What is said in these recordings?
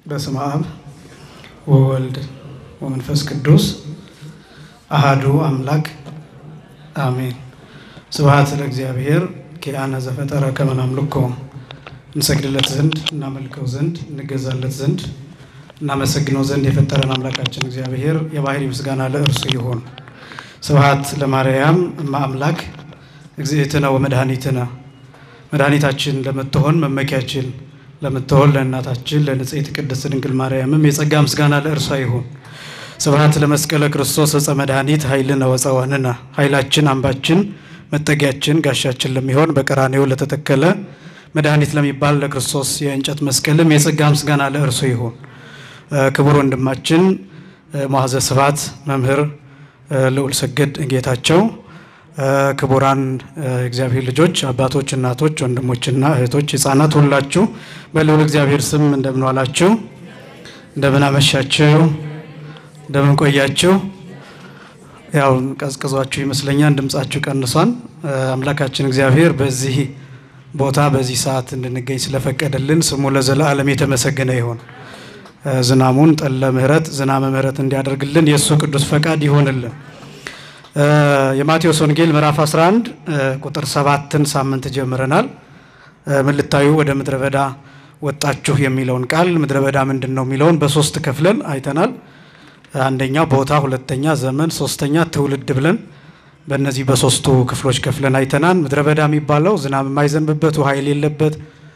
በስመ አብ ወወልድ ወመንፈስ ቅዱስ አሃዱ አምላክ አሜን። ስብሐት ለእግዚአብሔር ኪያነ ዘፈጠረ ከመ ናምልኮ እንሰግድለት ዘንድ እናመልከው ዘንድ እንገዛለት ዘንድ እናመሰግነው ዘንድ የፈጠረን አምላካችን እግዚአብሔር የባህሪ ምስጋና ለእርሱ ይሁን። ስብሐት ለማርያም እመ አምላክ እግዝእትነ ወመድኃኒትነ መድኃኒታችን ለምትሆን መመኪያችን ለምትሆን ለእናታችን ለንጽሕት ቅድስት ድንግል ማርያምም የጸጋ ምስጋና ለእርሷ ይሁን። ስብሐት ለመስቀለ ክርስቶስ ዕፀ መድኃኒት ኃይልነ ወፀወንነ ኃይላችን አምባችን መጠጊያችን ጋሻችን ለሚሆን በቀራኔው ለተተከለ መድኃኒት ለሚባል ለክርስቶስ የእንጨት መስቀልም የጸጋ ምስጋና ለእርሱ ይሁን። ክቡር ወንድማችን መዋዘ ስብሐት መምህር ልዑል ሰገድ ጌታቸው፣ ክቡራን እግዚአብሔር ልጆች፣ አባቶች፣ እናቶች፣ ወንድሞችና እህቶች፣ ሕፃናት ሁላችሁ በልዑል እግዚአብሔር ስም እንደምን ዋላችሁ? እንደምን አመሻችሁ? እንደምን ቆያችሁ? ያው ቀዝቅዟችሁ ይመስለኛል፣ ድምጻችሁ ቀንሷን። አምላካችን እግዚአብሔር በዚህ ቦታ በዚህ ሰዓት እንድንገኝ ስለፈቀደልን ስሙ ለዘላለም የተመሰገነ ይሁን። ዝናሙን ጠለ ምሕረት ዝናመ ምሕረት እንዲያደርግልን የእሱ ቅዱስ ፈቃድ ይሆንልን። የማቴዎስ ወንጌል ምዕራፍ 11 ቁጥር ሰባትን ሳምንት ጀምረናል። ምን ልታዩ ወደ ምድረ በዳ ወጣችሁ የሚለውን ቃል ምድረ በዳ ምንድን ነው የሚለውን በሶስት ከፍለን አይተናል። አንደኛው ቦታ፣ ሁለተኛ ዘመን፣ ሶስተኛ ትውልድ ብለን በእነዚህ በሶስቱ ክፍሎች ከፍለን አይተናል። ምድረ በዳ የሚባለው ዝናብ የማይዘንብበት ውሃ የሌለበት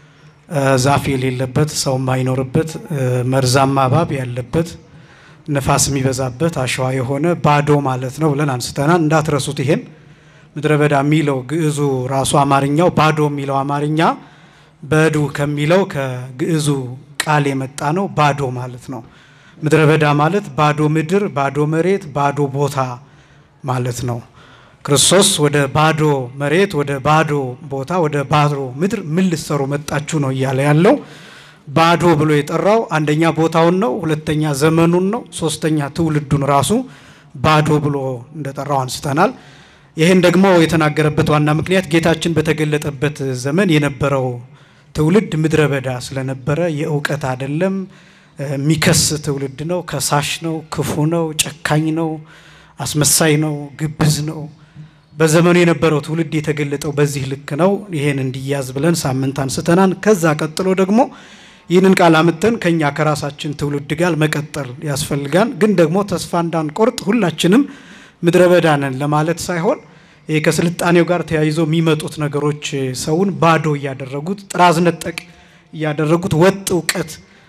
ዛፍ የሌለበት ሰው የማይኖርበት መርዛማ እባብ ያለበት ነፋስ የሚበዛበት አሸዋ የሆነ ባዶ ማለት ነው ብለን አንስተናል። እንዳትረሱት ይሄን ምድረ በዳ የሚለው ግዕዙ ራሱ አማርኛው ባዶ የሚለው አማርኛ በዱ ከሚለው ከግዕዙ ቃል የመጣ ነው። ባዶ ማለት ነው። ምድረ በዳ ማለት ባዶ ምድር፣ ባዶ መሬት፣ ባዶ ቦታ ማለት ነው። ክርስቶስ ወደ ባዶ መሬት፣ ወደ ባዶ ቦታ፣ ወደ ባዶ ምድር ምን ልትሰሩ መጣችሁ ነው እያለ ያለው። ባዶ ብሎ የጠራው አንደኛ ቦታውን ነው፣ ሁለተኛ ዘመኑን ነው፣ ሶስተኛ ትውልዱን ራሱ ባዶ ብሎ እንደጠራው አንስተናል። ይህን ደግሞ የተናገረበት ዋና ምክንያት ጌታችን በተገለጠበት ዘመን የነበረው ትውልድ ምድረ በዳ ስለነበረ የእውቀት አይደለም፣ የሚከስ ትውልድ ነው፣ ከሳሽ ነው፣ ክፉ ነው፣ ጨካኝ ነው፣ አስመሳይ ነው፣ ግብዝ ነው። በዘመኑ የነበረው ትውልድ የተገለጠው በዚህ ልክ ነው። ይሄን እንዲያዝ ብለን ሳምንት አንስተናል። ከዛ ቀጥሎ ደግሞ ይህንን ቃል አምጥተን ከኛ ከራሳችን ትውልድ ጋር መቀጠል ያስፈልጋል። ግን ደግሞ ተስፋ እንዳንቆርጥ ሁላችንም ምድረ በዳ ነን ለማለት ሳይሆን ይህ ከስልጣኔው ጋር ተያይዞ የሚመጡት ነገሮች ሰውን ባዶ እያደረጉት ጥራዝ ነጠቅ እያደረጉት ወጥ እውቀት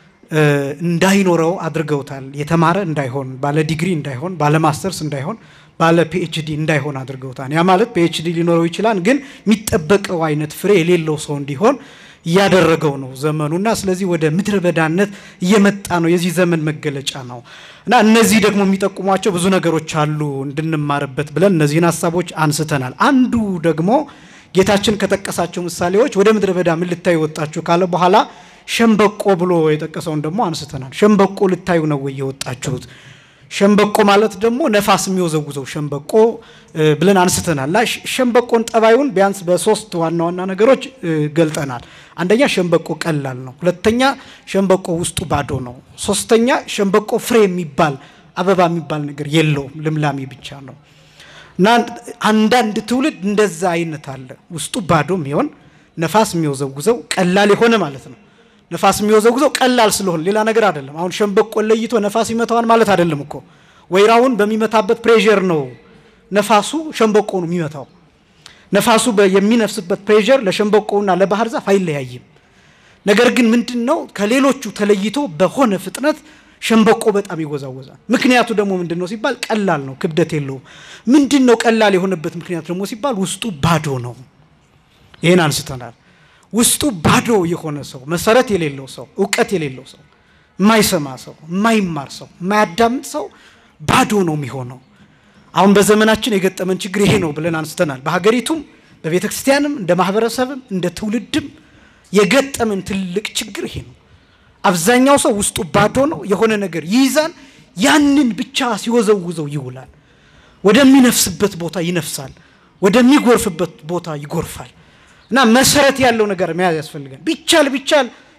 እንዳይኖረው አድርገውታል። የተማረ እንዳይሆን፣ ባለ ዲግሪ እንዳይሆን፣ ባለ ማስተርስ እንዳይሆን፣ ባለ ፒኤችዲ እንዳይሆን አድርገውታል። ያ ማለት ፒኤችዲ ሊኖረው ይችላል፣ ግን የሚጠበቀው አይነት ፍሬ የሌለው ሰው እንዲሆን እያደረገው ነው ዘመኑና ስለዚህ ወደ ምድረ በዳነት እየመጣ ነው። የዚህ ዘመን መገለጫ ነው እና እነዚህ ደግሞ የሚጠቁሟቸው ብዙ ነገሮች አሉ እንድንማርበት ብለን እነዚህን ሀሳቦች አንስተናል። አንዱ ደግሞ ጌታችን ከጠቀሳቸው ምሳሌዎች ወደ ምድረ በዳ ምን ልታዩ ወጣችሁ ካለ በኋላ ሸምበቆ ብሎ የጠቀሰውን ደግሞ አንስተናል። ሸምበቆ ልታዩ ነው ወይ የወጣችሁት? ሸምበቆ ማለት ደግሞ ነፋስ የሚወዘውዘው ሸምበቆ ብለን አንስተናል። እና ሸምበቆን ጠባዩን ቢያንስ በሶስት ዋና ዋና ነገሮች ገልጠናል። አንደኛ ሸምበቆ ቀላል ነው። ሁለተኛ ሸምበቆ ውስጡ ባዶ ነው። ሶስተኛ ሸምበቆ ፍሬ የሚባል አበባ የሚባል ነገር የለውም፣ ልምላሜ ብቻ ነው። እና አንዳንድ ትውልድ እንደዛ አይነት አለ። ውስጡ ባዶ የሚሆን ነፋስ የሚወዘውዘው ቀላል የሆነ ማለት ነው። ነፋስ የሚወዘውዘው ቀላል ስለሆነ ሌላ ነገር አይደለም። አሁን ሸምበቆ ለይቶ ነፋስ ይመታዋል ማለት አይደለም እኮ። ወይራውን በሚመታበት ፕሬዠር ነው ነፋሱ ሸምበቆ ነው የሚመታው። ነፋሱ የሚነፍስበት ፕሬዠር ለሸምበቆውና ለባህር ዛፍ አይለያይም። ነገር ግን ምንድን ነው ከሌሎቹ ተለይቶ በሆነ ፍጥነት ሸምበቆ በጣም ይወዛወዛል። ምክንያቱ ደግሞ ምንድን ነው ሲባል ቀላል ነው፣ ክብደት የለውም። ምንድን ነው ቀላል የሆነበት ምክንያት ደግሞ ሲባል ውስጡ ባዶ ነው። ይህን አንስተናል። ውስጡ ባዶ የሆነ ሰው፣ መሰረት የሌለው ሰው፣ እውቀት የሌለው ሰው፣ የማይሰማ ሰው፣ የማይማር ሰው፣ የማያዳምጥ ሰው ባዶ ነው የሚሆነው። አሁን በዘመናችን የገጠመን ችግር ይሄ ነው ብለን አንስተናል። በሀገሪቱም በቤተ ክርስቲያንም እንደ ማህበረሰብም እንደ ትውልድም የገጠመን ትልቅ ችግር ይሄ ነው። አብዛኛው ሰው ውስጡ ባዶ ነው። የሆነ ነገር ይይዛል፣ ያንን ብቻ ሲወዘውዘው ይውላል። ወደሚነፍስበት ቦታ ይነፍሳል፣ ወደሚጎርፍበት ቦታ ይጎርፋል። እና መሰረት ያለው ነገር መያዝ ያስፈልጋል። ቢቻል ቢቻል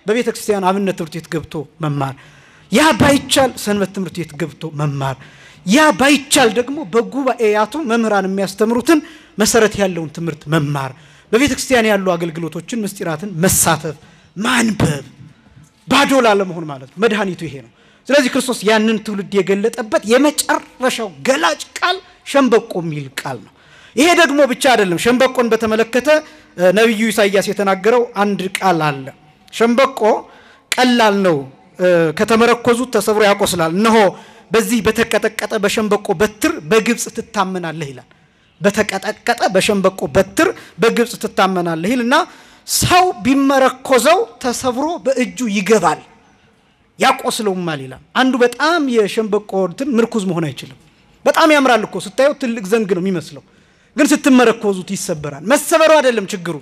በቤተ ክርስቲያን አብነት ትምህርት ቤት ገብቶ መማር፣ ያ ባይቻል ሰንበት ትምህርት ቤት ገብቶ መማር፣ ያ ባይቻል ደግሞ በጉባኤያቱ መምህራን የሚያስተምሩትን መሰረት ያለውን ትምህርት መማር፣ በቤተ ክርስቲያን ያሉ አገልግሎቶችን ምስጢራትን መሳተፍ፣ ማንበብ ባዶ ላለመሆን ማለት ነው። መድኃኒቱ ይሄ ነው። ስለዚህ ክርስቶስ ያንን ትውልድ የገለጠበት የመጨረሻው ገላጭ ቃል ሸምበቆ የሚል ቃል ነው። ይሄ ደግሞ ብቻ አይደለም። ሸምበቆን በተመለከተ ነቢዩ ኢሳይያስ የተናገረው አንድ ቃል አለ። ሸምበቆ ቀላል ነው፣ ከተመረኮዙት ተሰብሮ ያቆስላል። እነሆ በዚህ በተቀጠቀጠ በሸምበቆ በትር በግብፅ ትታመናለህ ይላል። በተቀጠቀጠ በሸምበቆ በትር በግብፅ ትታመናለህ ይልና ሰው ቢመረኮዘው ተሰብሮ በእጁ ይገባል ያቆስለውማል ይላል። አንዱ በጣም የሸምበቆ እንትን ምርኩዝ መሆን አይችልም። በጣም ያምራል እኮ ስታየው ትልቅ ዘንግ ነው የሚመስለው፣ ግን ስትመረኮዙት ይሰበራል። መሰበሩ አይደለም ችግሩ፣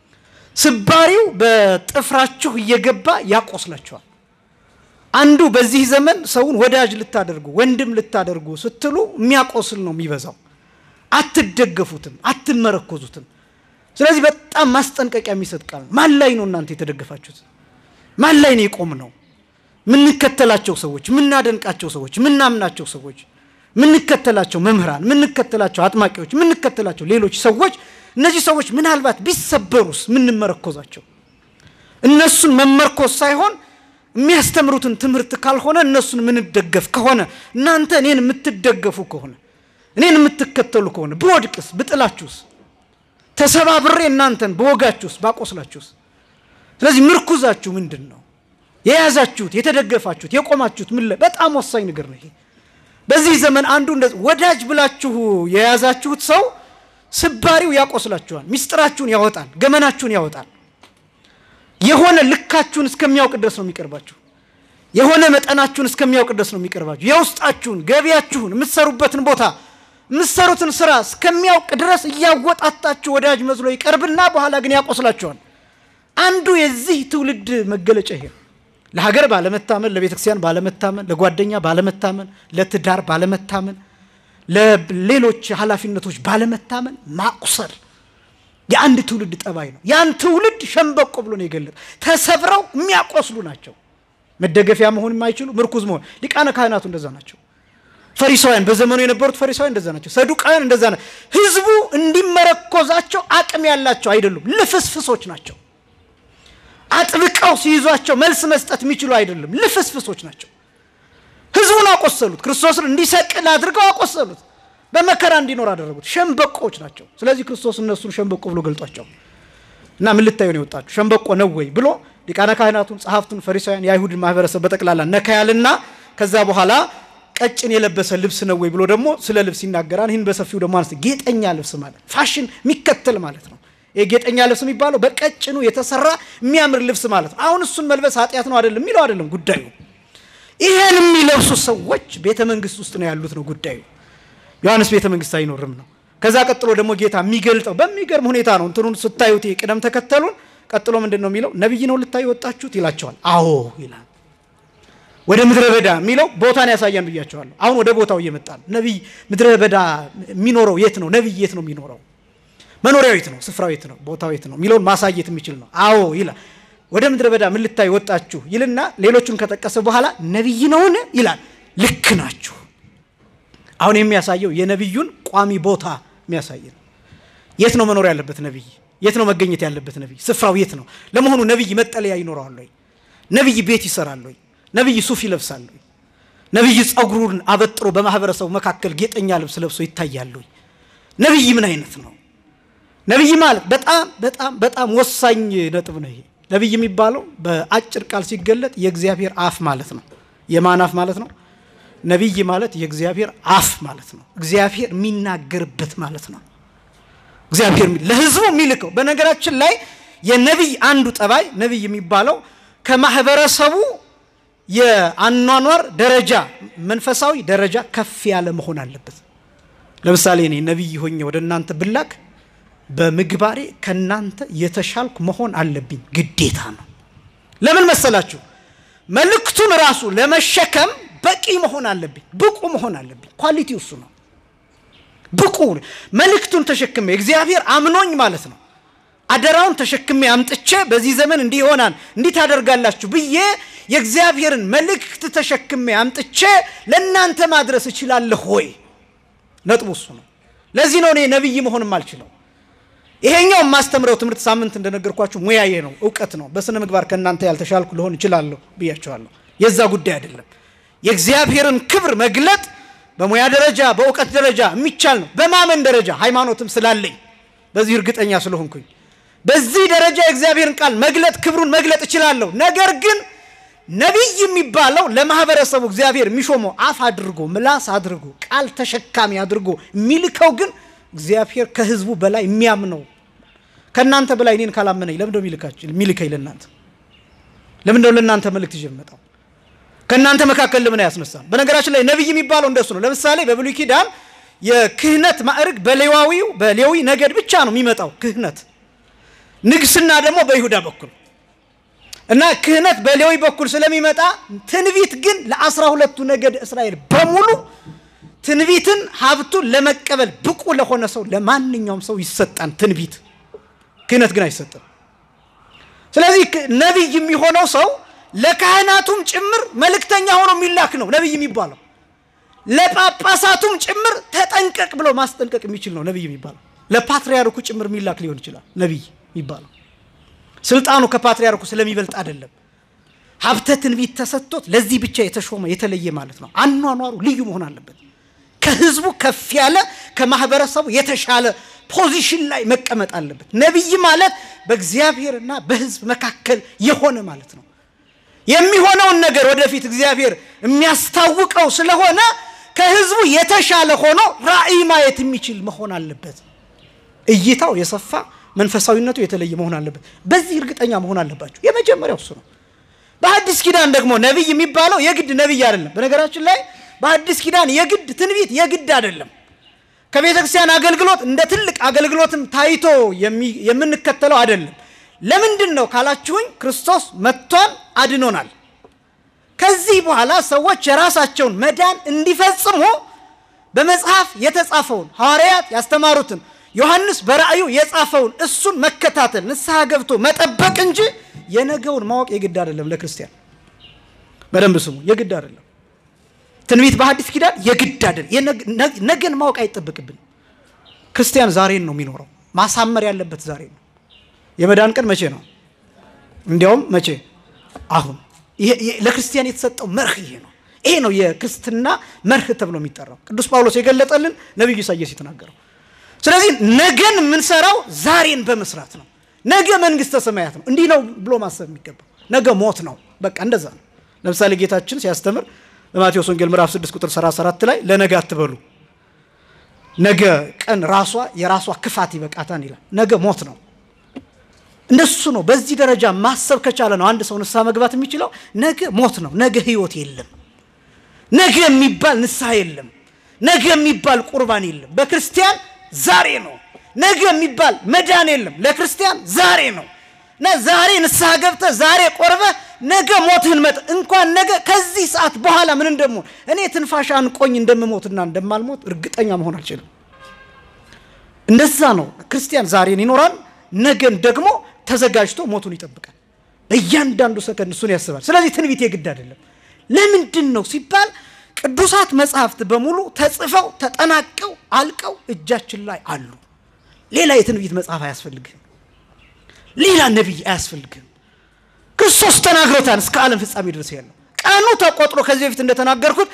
ስባሪው በጥፍራችሁ እየገባ ያቆስላቸዋል። አንዱ በዚህ ዘመን ሰውን ወዳጅ ልታደርጉ ወንድም ልታደርጉ ስትሉ የሚያቆስል ነው የሚበዛው። አትደገፉትም፣ አትመረኮዙትም። ስለዚህ በጣም ማስጠንቀቂያ የሚሰጥ ቃል ነው። ማን ላይ ነው እናንተ የተደገፋችሁት? ማን ላይ ነው የቆም ነው? ምንከተላቸው ሰዎች፣ ምናደንቃቸው ሰዎች፣ ምናምናቸው ሰዎች፣ ምንከተላቸው መምህራን፣ ምንከተላቸው አጥማቂዎች፣ ምንከተላቸው ሌሎች ሰዎች፣ እነዚህ ሰዎች ምናልባት ቢሰበሩስ ምንመረኮዛቸው? እነሱን መመርኮዝ ሳይሆን የሚያስተምሩትን ትምህርት ካልሆነ እነሱን ምንደገፍ ከሆነ እናንተ እኔን የምትደገፉ ከሆነ እኔን የምትከተሉ ከሆነ ብወድቅስ ብጥላችሁስ ተሰባብሬ እናንተን በወጋችሁስ ባቆስላችሁስ? ስለዚህ ምርኩዛችሁ ምንድን ነው? የያዛችሁት የተደገፋችሁት የቆማችሁት ምን ላይ? በጣም ወሳኝ ነገር ነው ይሄ። በዚህ ዘመን አንዱ እንደዚህ ወዳጅ ብላችሁ የያዛችሁት ሰው ስባሪው ያቆስላችኋል፣ ሚስጥራችሁን ያወጣል፣ ገመናችሁን ያወጣል። የሆነ ልካችሁን እስከሚያውቅ ድረስ ነው የሚቀርባችሁ። የሆነ መጠናችሁን እስከሚያውቅ ድረስ ነው የሚቀርባችሁ። የውስጣችሁን ገቢያችሁን፣ የምትሰሩበትን ቦታ የምትሰሩትን ስራ እስከሚያውቅ ድረስ እያወጣጣችሁ ወዳጅ መስሎ ይቀርብና በኋላ ግን ያቆስላችኋል። አንዱ የዚህ ትውልድ መገለጫ ይሄ ለሀገር ባለመታመን፣ ለቤተ ክርስቲያን ባለመታመን፣ ለጓደኛ ባለመታመን፣ ለትዳር ባለመታመን፣ ለሌሎች ኃላፊነቶች ባለመታመን ማቁሰል የአንድ ትውልድ ጠባይ ነው። ያን ትውልድ ሸምበቆ ብሎ ነው የገለጠ። ተሰብረው የሚያቆስሉ ናቸው። መደገፊያ መሆን የማይችሉ ምርኩዝ መሆን ሊቃነ ካህናቱ እንደዛ ናቸው። ፈሪሳውያን በዘመኑ የነበሩት ፈሪሳውያን እንደዛ ናቸው። ሰዱቃውያን እንደዛ ናቸው። ህዝቡ እንዲመረኮዛቸው አቅም ያላቸው አይደሉም። ልፍስፍሶች ናቸው። አጥብቀው ሲይዟቸው መልስ መስጠት የሚችሉ አይደሉም። ልፍስፍሶች ናቸው። ህዝቡን አቆሰሉት። ክርስቶስን እንዲሰቅል አድርገው አቆሰሉት። በመከራ እንዲኖር አደረጉት። ሸምበቆዎች ናቸው። ስለዚህ ክርስቶስ እነሱን ሸምበቆ ብሎ ገልጧቸው እና ምን ልታዩ ነው የወጣችሁ ሸምበቆ ነው ወይ ብሎ ሊቃነ ካህናቱን፣ ጸሐፍቱን፣ ፈሪሳውያን የአይሁድን ማህበረሰብ በጠቅላላ ነካያልና ከዛ በኋላ ቀጭን የለበሰ ልብስ ነው ወይ ብሎ ደግሞ ስለ ልብስ ይናገራል። ይህን በሰፊው ደግሞ አነስ ጌጠኛ ልብስ ማለት ፋሽን የሚከተል ማለት ነው። ይሄ ጌጠኛ ልብስ የሚባለው በቀጭኑ የተሰራ የሚያምር ልብስ ማለት ነው። አሁን እሱን መልበስ ኃጢአት ነው አይደለም የሚለው አይደለም ጉዳዩ። ይሄን የሚለብሱ ሰዎች ቤተ መንግስት ውስጥ ነው ያሉት ነው ጉዳዩ። ዮሐንስ ቤተ መንግስት አይኖርም ነው። ከዛ ቀጥሎ ደግሞ ጌታ የሚገልጠው በሚገርም ሁኔታ ነው። እንትኑን ስታዩት ቅደም ተከተሉን ቀጥሎ ምንድን ነው የሚለው? ነቢይ ነው ልታዩ ወጣችሁት ይላቸዋል። አዎ ይላል። ወደ ምድረ በዳ የሚለው ቦታን ያሳያን ብያቸዋለሁ። አሁን ወደ ቦታው እየመጣ ነው። ነቢይ ምድረ በዳ የሚኖረው የት ነው? ነቢይ የት ነው የሚኖረው? መኖሪያው የት ነው? ስፍራው የት ነው? ቦታው የት ነው የሚለውን ማሳየት የሚችል ነው። አዎ ይላል። ወደ ምድረ በዳ ምን ልታዩ ወጣችሁ ይልና ሌሎቹን ከጠቀሰ በኋላ ነቢይ ነውን ይላል። ልክ ናችሁ። አሁን የሚያሳየው የነቢዩን ቋሚ ቦታ የሚያሳይ ነው። የት ነው መኖር ያለበት ነቢይ? የት ነው መገኘት ያለበት ነቢይ? ስፍራው የት ነው? ለመሆኑ ነቢይ መጠለያ ይኖረዋል ወይ? ነቢይ ቤት ይሰራል ወይ? ነቢይ ሱፍ ይለብሳል ወይ? ነቢይ ጸጉሩን አበጥሮ በማህበረሰቡ መካከል ጌጠኛ ልብስ ለብሶ ይታያል ወይ? ነቢይ ምን አይነት ነው? ነቢይ ማለት በጣም በጣም በጣም ወሳኝ ነጥብ ነው። ይሄ ነቢይ የሚባለው በአጭር ቃል ሲገለጥ የእግዚአብሔር አፍ ማለት ነው። የማን አፍ ማለት ነው? ነቢይ ማለት የእግዚአብሔር አፍ ማለት ነው። እግዚአብሔር የሚናገርበት ማለት ነው። እግዚአብሔር ለሕዝቡ የሚልከው። በነገራችን ላይ የነቢይ አንዱ ጠባይ ነቢይ የሚባለው ከማህበረሰቡ የአኗኗር ደረጃ መንፈሳዊ ደረጃ ከፍ ያለ መሆን አለበት። ለምሳሌ እኔ ነቢይ ሆኜ ወደ እናንተ ብላክ በምግባሬ ከእናንተ የተሻልኩ መሆን አለብኝ፣ ግዴታ ነው። ለምን መሰላችሁ? መልእክቱን ራሱ ለመሸከም በቂ መሆን አለብኝ፣ ብቁ መሆን አለብኝ። ኳሊቲ እሱ ነው። ብቁ መልእክቱን ተሸክሜ እግዚአብሔር አምኖኝ ማለት ነው። አደራውን ተሸክሜ አምጥቼ በዚህ ዘመን እንዲህ ይሆናል እንዲህ ታደርጋላችሁ ብዬ የእግዚአብሔርን መልእክት ተሸክሜ አምጥቼ ለእናንተ ማድረስ እችላለሁ ወይ? ነጥቡ እሱ ነው። ለዚህ ነው እኔ ነቢይ መሆንም አልችለው። ይሄኛው የማስተምረው ትምህርት ሳምንት እንደነገርኳችሁ ሙያዬ ነው፣ እውቀት ነው። በስነ ምግባር ከእናንተ ያልተሻልኩ ልሆን እችላለሁ ብያቸዋለሁ። የዛ ጉዳይ አይደለም። የእግዚአብሔርን ክብር መግለጥ በሙያ ደረጃ በእውቀት ደረጃ የሚቻል ነው። በማመን ደረጃ ሃይማኖትም ስላለኝ በዚህ እርግጠኛ ስለሆንኩኝ በዚህ ደረጃ የእግዚአብሔርን ቃል መግለጥ ክብሩን መግለጥ እችላለሁ። ነገር ግን ነቢይ የሚባለው ለማህበረሰቡ እግዚአብሔር የሚሾመው አፍ አድርጎ ምላስ አድርጎ ቃል ተሸካሚ አድርጎ የሚልከው ግን እግዚአብሔር ከህዝቡ በላይ የሚያምነው ከእናንተ በላይ እኔን ካላመነኝ ለምንድነው የሚልካችሁ የሚልከኝ ለእናንተ ለምንድነው ለእናንተ መልእክት ይዤ የምመጣው ከእናንተ መካከል ለምን አያስነሳም በነገራችን ላይ ነቢይ የሚባለው እንደሱ ነው ለምሳሌ በብሉይ ኪዳን የክህነት ማዕርግ በሌዋዊው በሌዊ ነገድ ብቻ ነው የሚመጣው ክህነት ንግስና ደግሞ በይሁዳ በኩል እና ክህነት በሌዊ በኩል ስለሚመጣ ትንቢት ግን ለአስራ ሁለቱ ነገድ እስራኤል በሙሉ ትንቢትን ሀብቱን ለመቀበል ብቁ ለሆነ ሰው ለማንኛውም ሰው ይሰጣን ትንቢት ክህነት ግን አይሰጥም ስለዚህ ነቢይ የሚሆነው ሰው ለካህናቱም ጭምር መልእክተኛ ሆኖ የሚላክ ነው ነቢይ የሚባለው ለጳጳሳቱም ጭምር ተጠንቀቅ ብሎ ማስጠንቀቅ የሚችል ነው ነቢይ የሚባለው ለፓትርያርኩ ጭምር የሚላክ ሊሆን ይችላል ነቢይ የሚባለው ስልጣኑ ከፓትርያርኩ ስለሚበልጥ አይደለም ሀብተ ትንቢት ተሰጥቶት ለዚህ ብቻ የተሾመ የተለየ ማለት ነው አኗኗሩ ልዩ መሆን አለበት ከህዝቡ ከፍ ያለ ከማህበረሰቡ የተሻለ ፖዚሽን ላይ መቀመጥ አለበት ነቢይ ማለት በእግዚአብሔርና በህዝብ መካከል የሆነ ማለት ነው የሚሆነውን ነገር ወደፊት እግዚአብሔር የሚያስታውቀው ስለሆነ ከህዝቡ የተሻለ ሆኖ ራእይ ማየት የሚችል መሆን አለበት እይታው የሰፋ መንፈሳዊነቱ የተለየ መሆን አለበት በዚህ እርግጠኛ መሆን አለባቸው የመጀመሪያው እሱ ነው በአዲስ ኪዳን ደግሞ ነቢይ የሚባለው የግድ ነቢይ አይደለም በነገራችን ላይ በአዲስ ኪዳን የግድ ትንቢት የግድ አይደለም ከቤተ ክርስቲያን አገልግሎት እንደ ትልቅ አገልግሎትም ታይቶ የምንከተለው አይደለም ለምንድን ነው ካላችሁኝ ክርስቶስ መጥቷል አድኖናል ከዚህ በኋላ ሰዎች የራሳቸውን መዳን እንዲፈጽሙ በመጽሐፍ የተጻፈውን ሐዋርያት ያስተማሩትን ዮሐንስ በራእዩ የጻፈውን እሱን መከታተል ንስሐ ገብቶ መጠበቅ እንጂ የነገውን ማወቅ የግድ አይደለም ለክርስቲያን በደንብ ስሙ የግድ አይደለም ትንቢት በሐዲስ ኪዳን የግድ አይደለም ነገን ማወቅ አይጠበቅብን ክርስቲያን ዛሬን ነው የሚኖረው ማሳመር ያለበት ዛሬ ነው የመዳን ቀን መቼ ነው እንዲያውም መቼ አሁን ለክርስቲያን የተሰጠው መርህ ይሄ ነው ይሄ ነው የክርስትና መርህ ተብሎ የሚጠራው ቅዱስ ጳውሎስ የገለጠልን ነቢዩ ኢሳያስ የተናገረው ስለዚህ ነገን የምንሰራው ዛሬን በመስራት ነው ነገ መንግስተ ሰማያት ነው እንዲህ ነው ብሎ ማሰብ የሚገባው ነገ ሞት ነው በቃ እንደዛ ነው ለምሳሌ ጌታችን ሲያስተምር በማቴዎስ ወንጌል ምዕራፍ 6 ቁጥር 34 ላይ ለነገ አትበሉ ነገ ቀን ራሷ የራሷ ክፋት ይበቃታን ይላል ነገ ሞት ነው እንደሱ ነው በዚህ ደረጃ ማሰብ ከቻለ ነው አንድ ሰው ንስሐ መግባት የሚችለው ነገ ሞት ነው ነገ ህይወት የለም ነገ የሚባል ንስሐ የለም ነገ የሚባል ቁርባን የለም በክርስቲያን ዛሬ ነው ነገ የሚባል መዳን የለም ለክርስቲያን ዛሬ ነው እና ዛሬ ንስሐ ገብተ ዛሬ ቆርበ ነገ ሞትህን መጥ እንኳን ነገ ከዚህ ሰዓት በኋላ ምን እንደሞ እኔ ትንፋሽ አንቆኝ እንደምሞትና እንደማልሞት እርግጠኛ መሆን አልችልም እንደዛ ነው ክርስቲያን ዛሬን ይኖራል ነገን ደግሞ ተዘጋጅቶ ሞቱን ይጠብቃል በእያንዳንዱ ሰከንድ እሱን ያስባል ስለዚህ ትንቢት የግድ አይደለም ለምንድን ነው ሲባል ቅዱሳት መጽሐፍት በሙሉ ተጽፈው ተጠናቀው አልቀው እጃችን ላይ አሉ ሌላ የትንቢት መጽሐፍ አያስፈልግም ሌላ ነቢይ አያስፈልግም ክርስቶስ ተናግሮታል እስከ ዓለም ፍጻሜ ድረስ ያለው ቀኑ ተቆጥሮ ከዚህ በፊት እንደተናገርኩት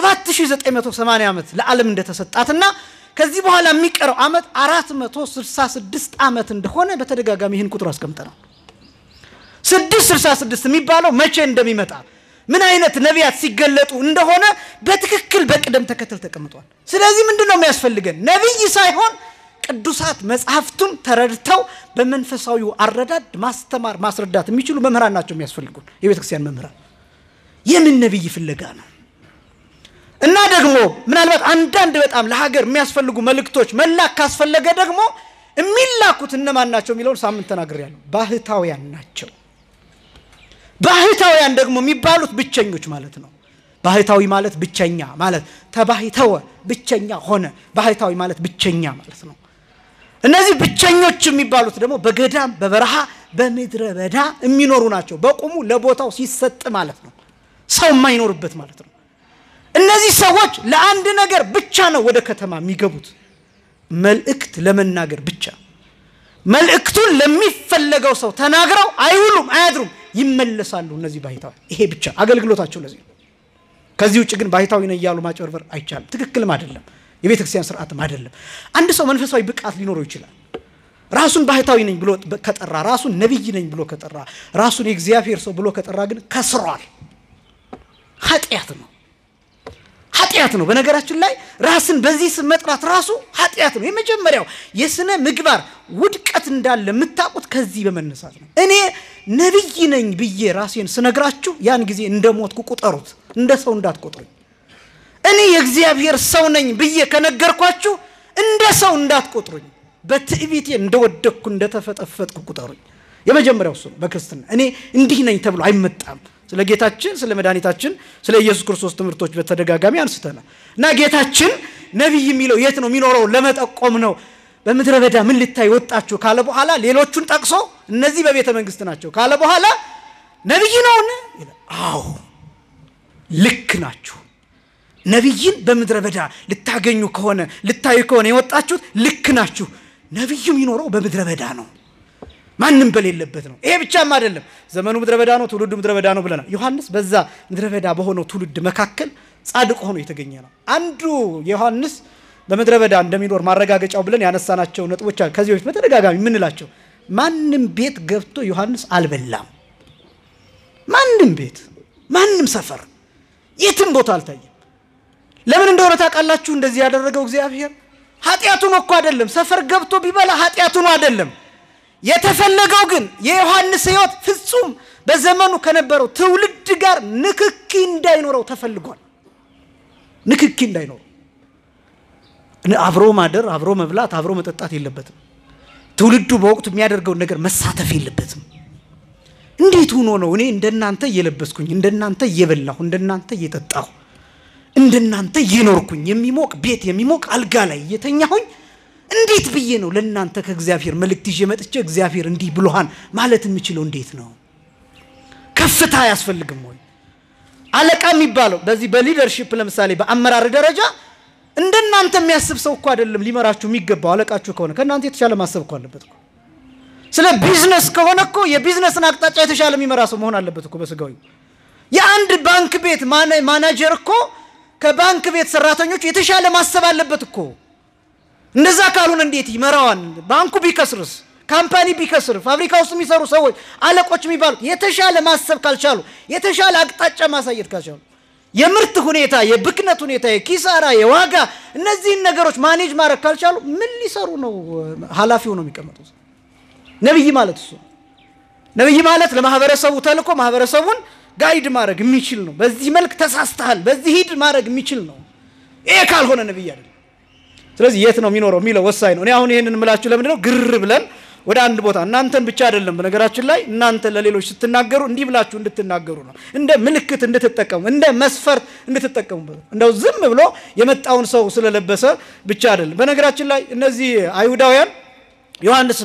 7980 ዓመት ለዓለም እንደተሰጣትና ከዚህ በኋላ የሚቀረው ዓመት 466 ዓመት እንደሆነ በተደጋጋሚ ይህን ቁጥር አስቀምጠናል 666 የሚባለው መቼ እንደሚመጣ ምን አይነት ነቢያት ሲገለጡ እንደሆነ በትክክል በቅደም ተከተል ተቀምጧል ስለዚህ ምንድን ነው የሚያስፈልገን ነቢይ ሳይሆን ቅዱሳት መጽሐፍቱን ተረድተው በመንፈሳዊው አረዳድ ማስተማር ማስረዳት የሚችሉ መምህራን ናቸው የሚያስፈልጉን የቤተ ክርስቲያን መምህራን የምን ነቢይ ፍለጋ ነው እና ደግሞ ምናልባት አንዳንድ በጣም ለሀገር የሚያስፈልጉ መልእክቶች መላክ ካስፈለገ ደግሞ የሚላኩት እነማን ናቸው የሚለውን ሳምንት ተናግር ያለው ባህታውያን ናቸው ባህታውያን ደግሞ የሚባሉት ብቸኞች ማለት ነው ባህታዊ ማለት ብቸኛ ማለት ተባሂተወ ብቸኛ ሆነ ባህታዊ ማለት ብቸኛ ማለት ነው እነዚህ ብቸኞች የሚባሉት ደግሞ በገዳም በበረሃ በምድረ በዳ የሚኖሩ ናቸው። በቁሙ ለቦታው ሲሰጥ ማለት ነው፣ ሰው የማይኖርበት ማለት ነው። እነዚህ ሰዎች ለአንድ ነገር ብቻ ነው ወደ ከተማ የሚገቡት፣ መልእክት ለመናገር ብቻ። መልእክቱን ለሚፈለገው ሰው ተናግረው አይውሉም፣ አያድሩም፣ ይመለሳሉ። እነዚህ ባህታዊ ይሄ ብቻ አገልግሎታቸው ለዚህ ነው። ከዚህ ውጭ ግን ባህታዊ ነኝ እያሉ ማጭበርበር አይቻልም፣ ትክክልም አይደለም፣ የቤተ ክርስቲያን ስርዓትም አይደለም። አንድ ሰው መንፈሳዊ ብቃት ሊኖረው ይችላል። ራሱን ባህታዊ ነኝ ብሎ ከጠራ፣ ራሱን ነቢይ ነኝ ብሎ ከጠራ፣ ራሱን የእግዚአብሔር ሰው ብሎ ከጠራ ግን ከስሯል። ኃጢአት ነው ኃጢአት ነው። በነገራችን ላይ ራስን በዚህ ስም መጥራት ራሱ ኃጢአት ነው። የመጀመሪያው የስነ ምግባር ውድቀት እንዳለ የምታውቁት ከዚህ በመነሳት ነው። እኔ ነቢይ ነኝ ብዬ ራሴን ስነግራችሁ ያን ጊዜ እንደ ሞትኩ ቁጠሩት፣ እንደ ሰው እንዳትቆጥሩኝ። እኔ የእግዚአብሔር ሰው ነኝ ብዬ ከነገርኳችሁ እንደ ሰው እንዳትቆጥሩኝ፣ በትዕቢቴ እንደወደቅኩ እንደተፈጠፈጥኩ ቁጠሩኝ። የመጀመሪያው እሱ ነው። በክርስትና እኔ እንዲህ ነኝ ተብሎ አይመጣም። ስለ ጌታችን ስለ መድኃኒታችን ስለ ኢየሱስ ክርስቶስ ትምህርቶች በተደጋጋሚ አንስተናል እና ጌታችን ነቢይ የሚለው የት ነው የሚኖረው ለመጠቆም ነው። በምድረ በዳ ምን ልታይ ወጣችሁ ካለ በኋላ ሌሎቹን ጠቅሶ እነዚህ በቤተ መንግስት ናቸው ካለ በኋላ ነቢይ ነውን? አዎ ልክ ናችሁ። ነቢይን በምድረ በዳ ልታገኙ ከሆነ ልታዩ ከሆነ የወጣችሁት ልክ ናችሁ። ነቢዩ የሚኖረው በምድረ በዳ ነው ማንም በሌለበት ነው። ይሄ ብቻም አይደለም፣ ዘመኑ ምድረ በዳ ነው፣ ትውልዱ ምድረ በዳ ነው ብለናል። ዮሐንስ በዛ ምድረ በዳ በሆነው ትውልድ መካከል ጻድቅ ሆኖ የተገኘ ነው። አንዱ ዮሐንስ በምድረ በዳ እንደሚኖር ማረጋገጫው ብለን ያነሳናቸው ነጥቦች አሉ። ከዚህ በፊት በተደጋጋሚ የምንላቸው ማንም ቤት ገብቶ ዮሐንስ አልበላም። ማንም ቤት፣ ማንም ሰፈር፣ የትም ቦታ አልታየም። ለምን እንደሆነ ታውቃላችሁ? እንደዚህ ያደረገው እግዚአብሔር ኃጢአቱን እኮ አይደለም። ሰፈር ገብቶ ቢበላ ኃጢአቱን አይደለም የተፈለገው ግን የዮሐንስ ሕይወት ፍጹም በዘመኑ ከነበረው ትውልድ ጋር ንክኪ እንዳይኖረው ተፈልጓል። ንክኪ እንዳይኖረው አብሮ ማደር፣ አብሮ መብላት፣ አብሮ መጠጣት የለበትም። ትውልዱ በወቅቱ የሚያደርገውን ነገር መሳተፍ የለበትም። እንዴት ሆኖ ነው እኔ እንደናንተ እየለበስኩኝ፣ እንደናንተ እየበላሁ፣ እንደናንተ እየጠጣሁ፣ እንደናንተ እየኖርኩኝ የሚሞቅ ቤት የሚሞቅ አልጋ ላይ እየተኛሁኝ እንዴት ብዬ ነው ለእናንተ ከእግዚአብሔር መልእክት ይዤ መጥቼ እግዚአብሔር እንዲህ ብሎሃን ማለት የምችለው? እንዴት ነው? ከፍታ አያስፈልግም ወይ? አለቃ የሚባለው በዚህ በሊደርሺፕ ለምሳሌ በአመራር ደረጃ እንደናንተ የሚያስብ ሰው እኮ አይደለም ሊመራችሁ የሚገባው። አለቃችሁ ከሆነ ከእናንተ የተሻለ ማሰብ እኮ አለበት እኮ። ስለ ቢዝነስ ከሆነ እኮ የቢዝነስን አቅጣጫ የተሻለ የሚመራ ሰው መሆን አለበት እኮ በስጋዊ። የአንድ ባንክ ቤት ማናጀር እኮ ከባንክ ቤት ሰራተኞች የተሻለ ማሰብ አለበት እኮ። እንደዛ ካልሆነ እንዴት ይመራዋል? ባንኩ ቢከስርስ? ካምፓኒ ቢከስር? ፋብሪካ ውስጥ የሚሰሩ ሰዎች አለቆች የሚባሉት የተሻለ ማሰብ ካልቻሉ፣ የተሻለ አቅጣጫ ማሳየት ካልቻሉ፣ የምርት ሁኔታ፣ የብክነት ሁኔታ፣ የኪሳራ፣ የዋጋ እነዚህን ነገሮች ማኔጅ ማድረግ ካልቻሉ ምን ሊሰሩ ነው ኃላፊው ነው የሚቀመጡት? ነቢይ ማለት እሱ ነቢይ ማለት ለማህበረሰቡ ተልኮ ማህበረሰቡን ጋይድ ማድረግ የሚችል ነው። በዚህ መልክ ተሳስተሃል፣ በዚህ ሂድ ማድረግ የሚችል ነው። ይሄ ካልሆነ ነቢይ አይደለም። ስለዚህ የት ነው የሚኖረው የሚለው ወሳኝ ነው። እኔ አሁን ይህንን የምላችሁ ለምንድን ነው ግር ብለን ወደ አንድ ቦታ እናንተን ብቻ አይደለም። በነገራችን ላይ እናንተ ለሌሎች ስትናገሩ እንዲህ ብላችሁ እንድትናገሩ ነው። እንደ ምልክት እንድትጠቀሙ፣ እንደ መስፈርት እንድትጠቀሙበት። እንደው ዝም ብሎ የመጣውን ሰው ስለለበሰ ብቻ አይደለም። በነገራችን ላይ እነዚህ አይሁዳውያን ዮሐንስ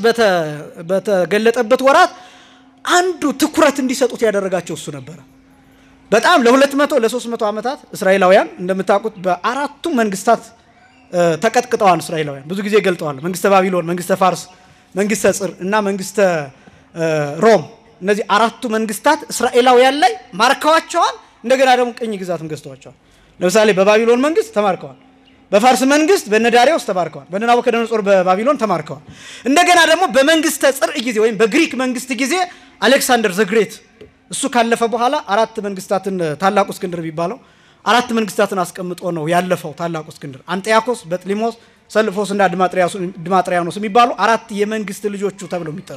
በተገለጠበት ወራት አንዱ ትኩረት እንዲሰጡት ያደረጋቸው እሱ ነበረ። በጣም ለሁለት መቶ ለሶስት መቶ ዓመታት እስራኤላውያን እንደምታውቁት በአራቱ መንግስታት ተቀጥቅጠዋል። እስራኤላውያን ብዙ ጊዜ ገልጠዋል። መንግስተ ባቢሎን፣ መንግስተ ፋርስ፣ መንግስተ ጽር እና መንግስተ ሮም። እነዚህ አራቱ መንግስታት እስራኤላውያን ላይ ማርከዋቸዋል። እንደገና ደግሞ ቅኝ ግዛትም ገዝተዋቸዋል። ለምሳሌ በባቢሎን መንግስት ተማርከዋል። በፋርስ መንግስት በነዳሪዎስ ተማርከዋል። በናቡከደነጾር በባቢሎን ተማርከዋል። እንደገና ደግሞ በመንግስተ ጽርዕ ጊዜ ወይም በግሪክ መንግስት ጊዜ አሌክሳንደር ዘግሬት እሱ ካለፈ በኋላ አራት መንግስታትን ታላቁ እስክንድር የሚባለው አራት መንግስታትን አስቀምጦ ነው ያለፈው ታላቁ እስክንድር። አንጢያኮስ፣ በጥሊሞስ፣ ሰልፎስ እና ድማጥሪያኖስ የሚባሉ አራት የመንግስት ልጆቹ ተብለው የሚጠሩ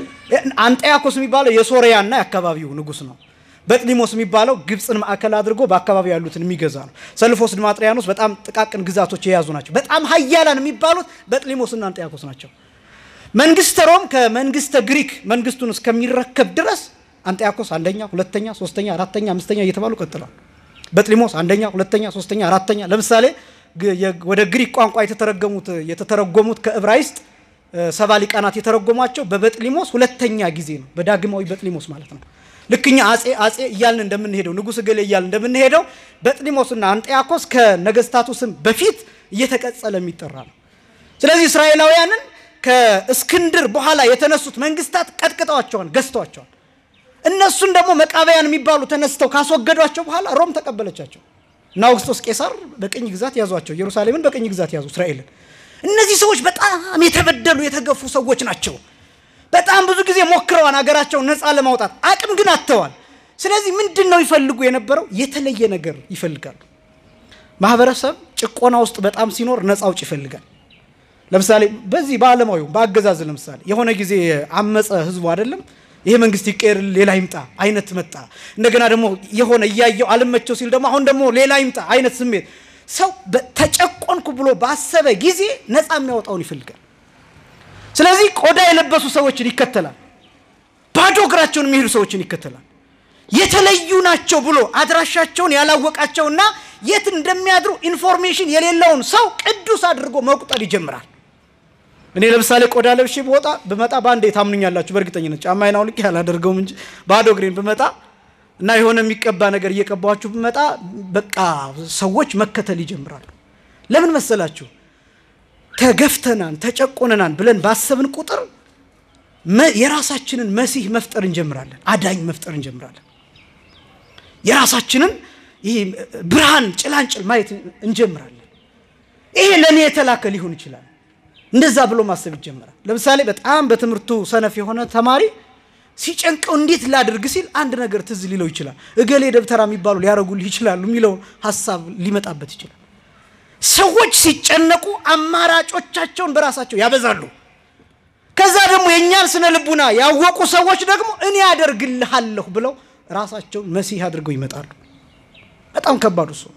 አንጢያኮስ የሚባለው የሶሪያና የአካባቢው ንጉስ ነው። በጥሊሞስ የሚባለው ግብፅን ማዕከል አድርጎ በአካባቢው ያሉትን የሚገዛ ነው። ሰልፎስ ድማጥሪያኖስ በጣም ጥቃቅን ግዛቶች የያዙ ናቸው። በጣም ሀያላን የሚባሉት በጥሊሞስና አንጢያኮስ ናቸው። መንግስተ ሮም ከመንግስተ ግሪክ መንግስቱን እስከሚረከብ ድረስ አንጢያኮስ አንደኛ፣ ሁለተኛ፣ ሶስተኛ፣ አራተኛ፣ አምስተኛ እየተባሉ ቀጥለዋል። በጥሊሞስ አንደኛ፣ ሁለተኛ፣ ሶስተኛ፣ አራተኛ። ለምሳሌ ወደ ግሪክ ቋንቋ የተተረገሙት የተተረጎሙት ከዕብራይስጥ ሰባ ሊቃናት የተረጎሟቸው በበጥሊሞስ ሁለተኛ ጊዜ ነው። በዳግማዊ በጥሊሞስ ማለት ነው። ልክኛ አጼ አጼ እያልን እንደምንሄደው ንጉሥ እገሌ እያልን እንደምንሄደው በጥሊሞስና አንጢያኮስ ከነገስታቱ ስም በፊት እየተቀጸለ የሚጠራ ነው። ስለዚህ እስራኤላውያንን ከእስክንድር በኋላ የተነሱት መንግስታት ቀጥቅጠዋቸዋል፣ ገዝተዋቸዋል። እነሱን ደግሞ መቃበያን የሚባሉ ተነስተው ካስወገዷቸው በኋላ ሮም ተቀበለቻቸው እና አውግስጦስ ቄሳር በቅኝ ግዛት ያዟቸው። ኢየሩሳሌምን በቅኝ ግዛት ያዙ እስራኤልን። እነዚህ ሰዎች በጣም የተበደሉ የተገፉ ሰዎች ናቸው። በጣም ብዙ ጊዜ ሞክረዋል ሀገራቸውን ነፃ ለማውጣት አቅም ግን አጥተዋል። ስለዚህ ምንድን ነው ይፈልጉ የነበረው? የተለየ ነገር ይፈልጋሉ። ማህበረሰብ ጭቆና ውስጥ በጣም ሲኖር ነፃ አውጭ ይፈልጋል። ለምሳሌ በዚህ በዓለማዊ በአገዛዝ ለምሳሌ የሆነ ጊዜ አመፀ ህዝቡ አይደለም ይሄ መንግስት ይቀየር ሌላ ይምጣ አይነት መጣ። እንደገና ደግሞ የሆነ እያየው አልመቸው ሲል ደግሞ አሁን ደግሞ ሌላ ይምጣ አይነት ስሜት ሰው ተጨቆንኩ ብሎ ባሰበ ጊዜ ነፃ የሚያወጣውን ይፈልጋል። ስለዚህ ቆዳ የለበሱ ሰዎችን ይከተላል። ባዶ እግራቸውን የሚሄዱ ሰዎችን ይከተላል። የተለዩ ናቸው ብሎ አድራሻቸውን ያላወቃቸውና የት እንደሚያድሩ ኢንፎርሜሽን የሌለውን ሰው ቅዱስ አድርጎ መቁጠር ይጀምራል። እኔ ለምሳሌ ቆዳ ለብሼ ብወጣ ብመጣ በአንዴ ታምኑኛላችሁ። በእርግጠኝነት ጫማዬን አውልቄ አላደርገውም እንጂ ባዶ እግሬን ብመጣ እና የሆነ የሚቀባ ነገር እየቀባችሁ ብመጣ በቃ ሰዎች መከተል ይጀምራሉ። ለምን መሰላችሁ? ተገፍተናን ተጨቆነናን ብለን ባሰብን ቁጥር የራሳችንን መሲህ መፍጠር እንጀምራለን። አዳኝ መፍጠር እንጀምራለን። የራሳችንን ይህ ብርሃን ጭላንጭል ማየት እንጀምራለን። ይሄ ለእኔ የተላከ ሊሆን ይችላል። እንደዛ ብሎ ማሰብ ይጀምራል። ለምሳሌ በጣም በትምህርቱ ሰነፍ የሆነ ተማሪ ሲጨንቀው እንዴት ላድርግ ሲል አንድ ነገር ትዝ ሊለው ይችላል። እገሌ ደብተራ የሚባሉ ሊያደርጉልህ ይችላሉ የሚለው ሀሳብ ሊመጣበት ይችላል። ሰዎች ሲጨነቁ አማራጮቻቸውን በራሳቸው ያበዛሉ። ከዛ ደግሞ የእኛን ስነ ልቡና ያወቁ ሰዎች ደግሞ እኔ ያደርግልሃለሁ ብለው ራሳቸውን መሲህ አድርገው ይመጣሉ። በጣም ከባዱ እሱ።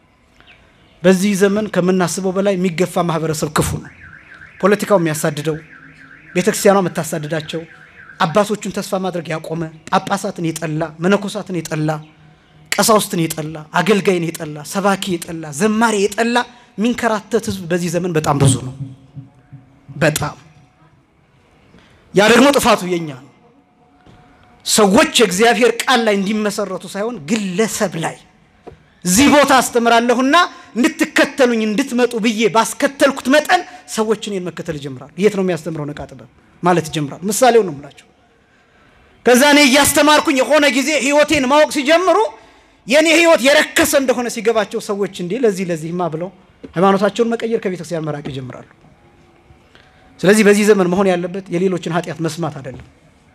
በዚህ ዘመን ከምናስበው በላይ የሚገፋ ማህበረሰብ ክፉ ነው። ፖለቲካው የሚያሳድደው፣ ቤተክርስቲያኗ የምታሳድዳቸው፣ አባቶቹን ተስፋ ማድረግ ያቆመ፣ ጳጳሳትን የጠላ፣ መነኮሳትን የጠላ፣ ቀሳውስትን የጠላ፣ አገልጋይን የጠላ፣ ሰባኪ የጠላ፣ ዘማሪ የጠላ የሚንከራተት ህዝብ በዚህ ዘመን በጣም ብዙ ነው። በጣም ያ ደግሞ ጥፋቱ የኛ ነው። ሰዎች የእግዚአብሔር ቃል ላይ እንዲመሰረቱ ሳይሆን ግለሰብ ላይ እዚህ ቦታ አስተምራለሁና እንድትከተሉኝ እንድትመጡ ብዬ ባስከተልኩት መጠን ሰዎች እኔን መከተል ይጀምራሉ። የት ነው የሚያስተምረው? ነቃ ጥበብ ማለት ይጀምራሉ። ምሳሌው ነው የምላቸው። ከዛ እኔ እያስተማርኩኝ የሆነ ጊዜ ህይወቴን ማወቅ ሲጀምሩ የእኔ ህይወት የረከሰ እንደሆነ ሲገባቸው ሰዎች እንዲህ ለዚህ ለዚህማ ብለው ሃይማኖታቸውን መቀየር ከቤተክርስቲያን መራቅ ይጀምራሉ። ስለዚህ በዚህ ዘመን መሆን ያለበት የሌሎችን ኃጢአት መስማት አይደለም፣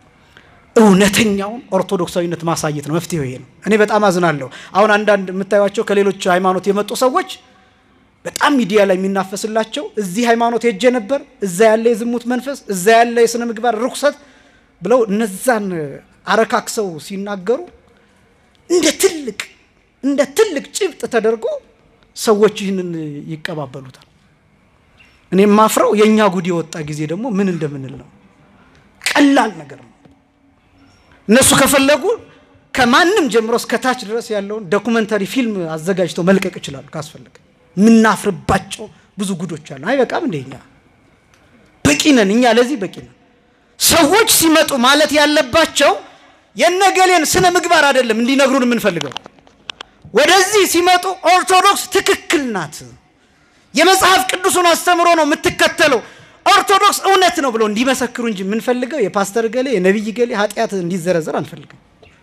እውነተኛውን ኦርቶዶክሳዊነት ማሳየት ነው። መፍትሄው ይሄ ነው። እኔ በጣም አዝናለሁ። አሁን አንዳንድ የምታዩቸው ከሌሎች ሃይማኖት የመጡ ሰዎች በጣም ሚዲያ ላይ የሚናፈስላቸው እዚህ ሃይማኖት ሄጄ ነበር፣ እዛ ያለ የዝሙት መንፈስ፣ እዛ ያለ የስነ ምግባር ርኩሰት ብለው እነዛን አረካክሰው ሲናገሩ እንደ ትልቅ እንደ ትልቅ ጭብጥ ተደርጎ ሰዎች ይህንን ይቀባበሉታል። እኔ የማፍረው የእኛ ጉድ የወጣ ጊዜ ደግሞ ምን እንደምንል ነው። ቀላል ነገር ነው። እነሱ ከፈለጉ ከማንም ጀምሮ እስከ ታች ድረስ ያለውን ዶኩመንተሪ ፊልም አዘጋጅተው መልቀቅ ይችላሉ። ካስፈለገ የምናፍርባቸው ብዙ ጉዶች አሉ። አይበቃም እንደ እኛ በቂ ነን። እኛ ለዚህ በቂ ነን። ሰዎች ሲመጡ ማለት ያለባቸው የነገሌን ስነ ምግባር አይደለም እንዲነግሩን የምንፈልገው። ወደዚህ ሲመጡ ኦርቶዶክስ ትክክል ናት፣ የመጽሐፍ ቅዱሱን አስተምሮ ነው የምትከተለው፣ ኦርቶዶክስ እውነት ነው ብለው እንዲመሰክሩ እንጂ የምንፈልገው የፓስተር ገሌ የነቢይ ገሌ ኃጢአት እንዲዘረዘር አንፈልግም።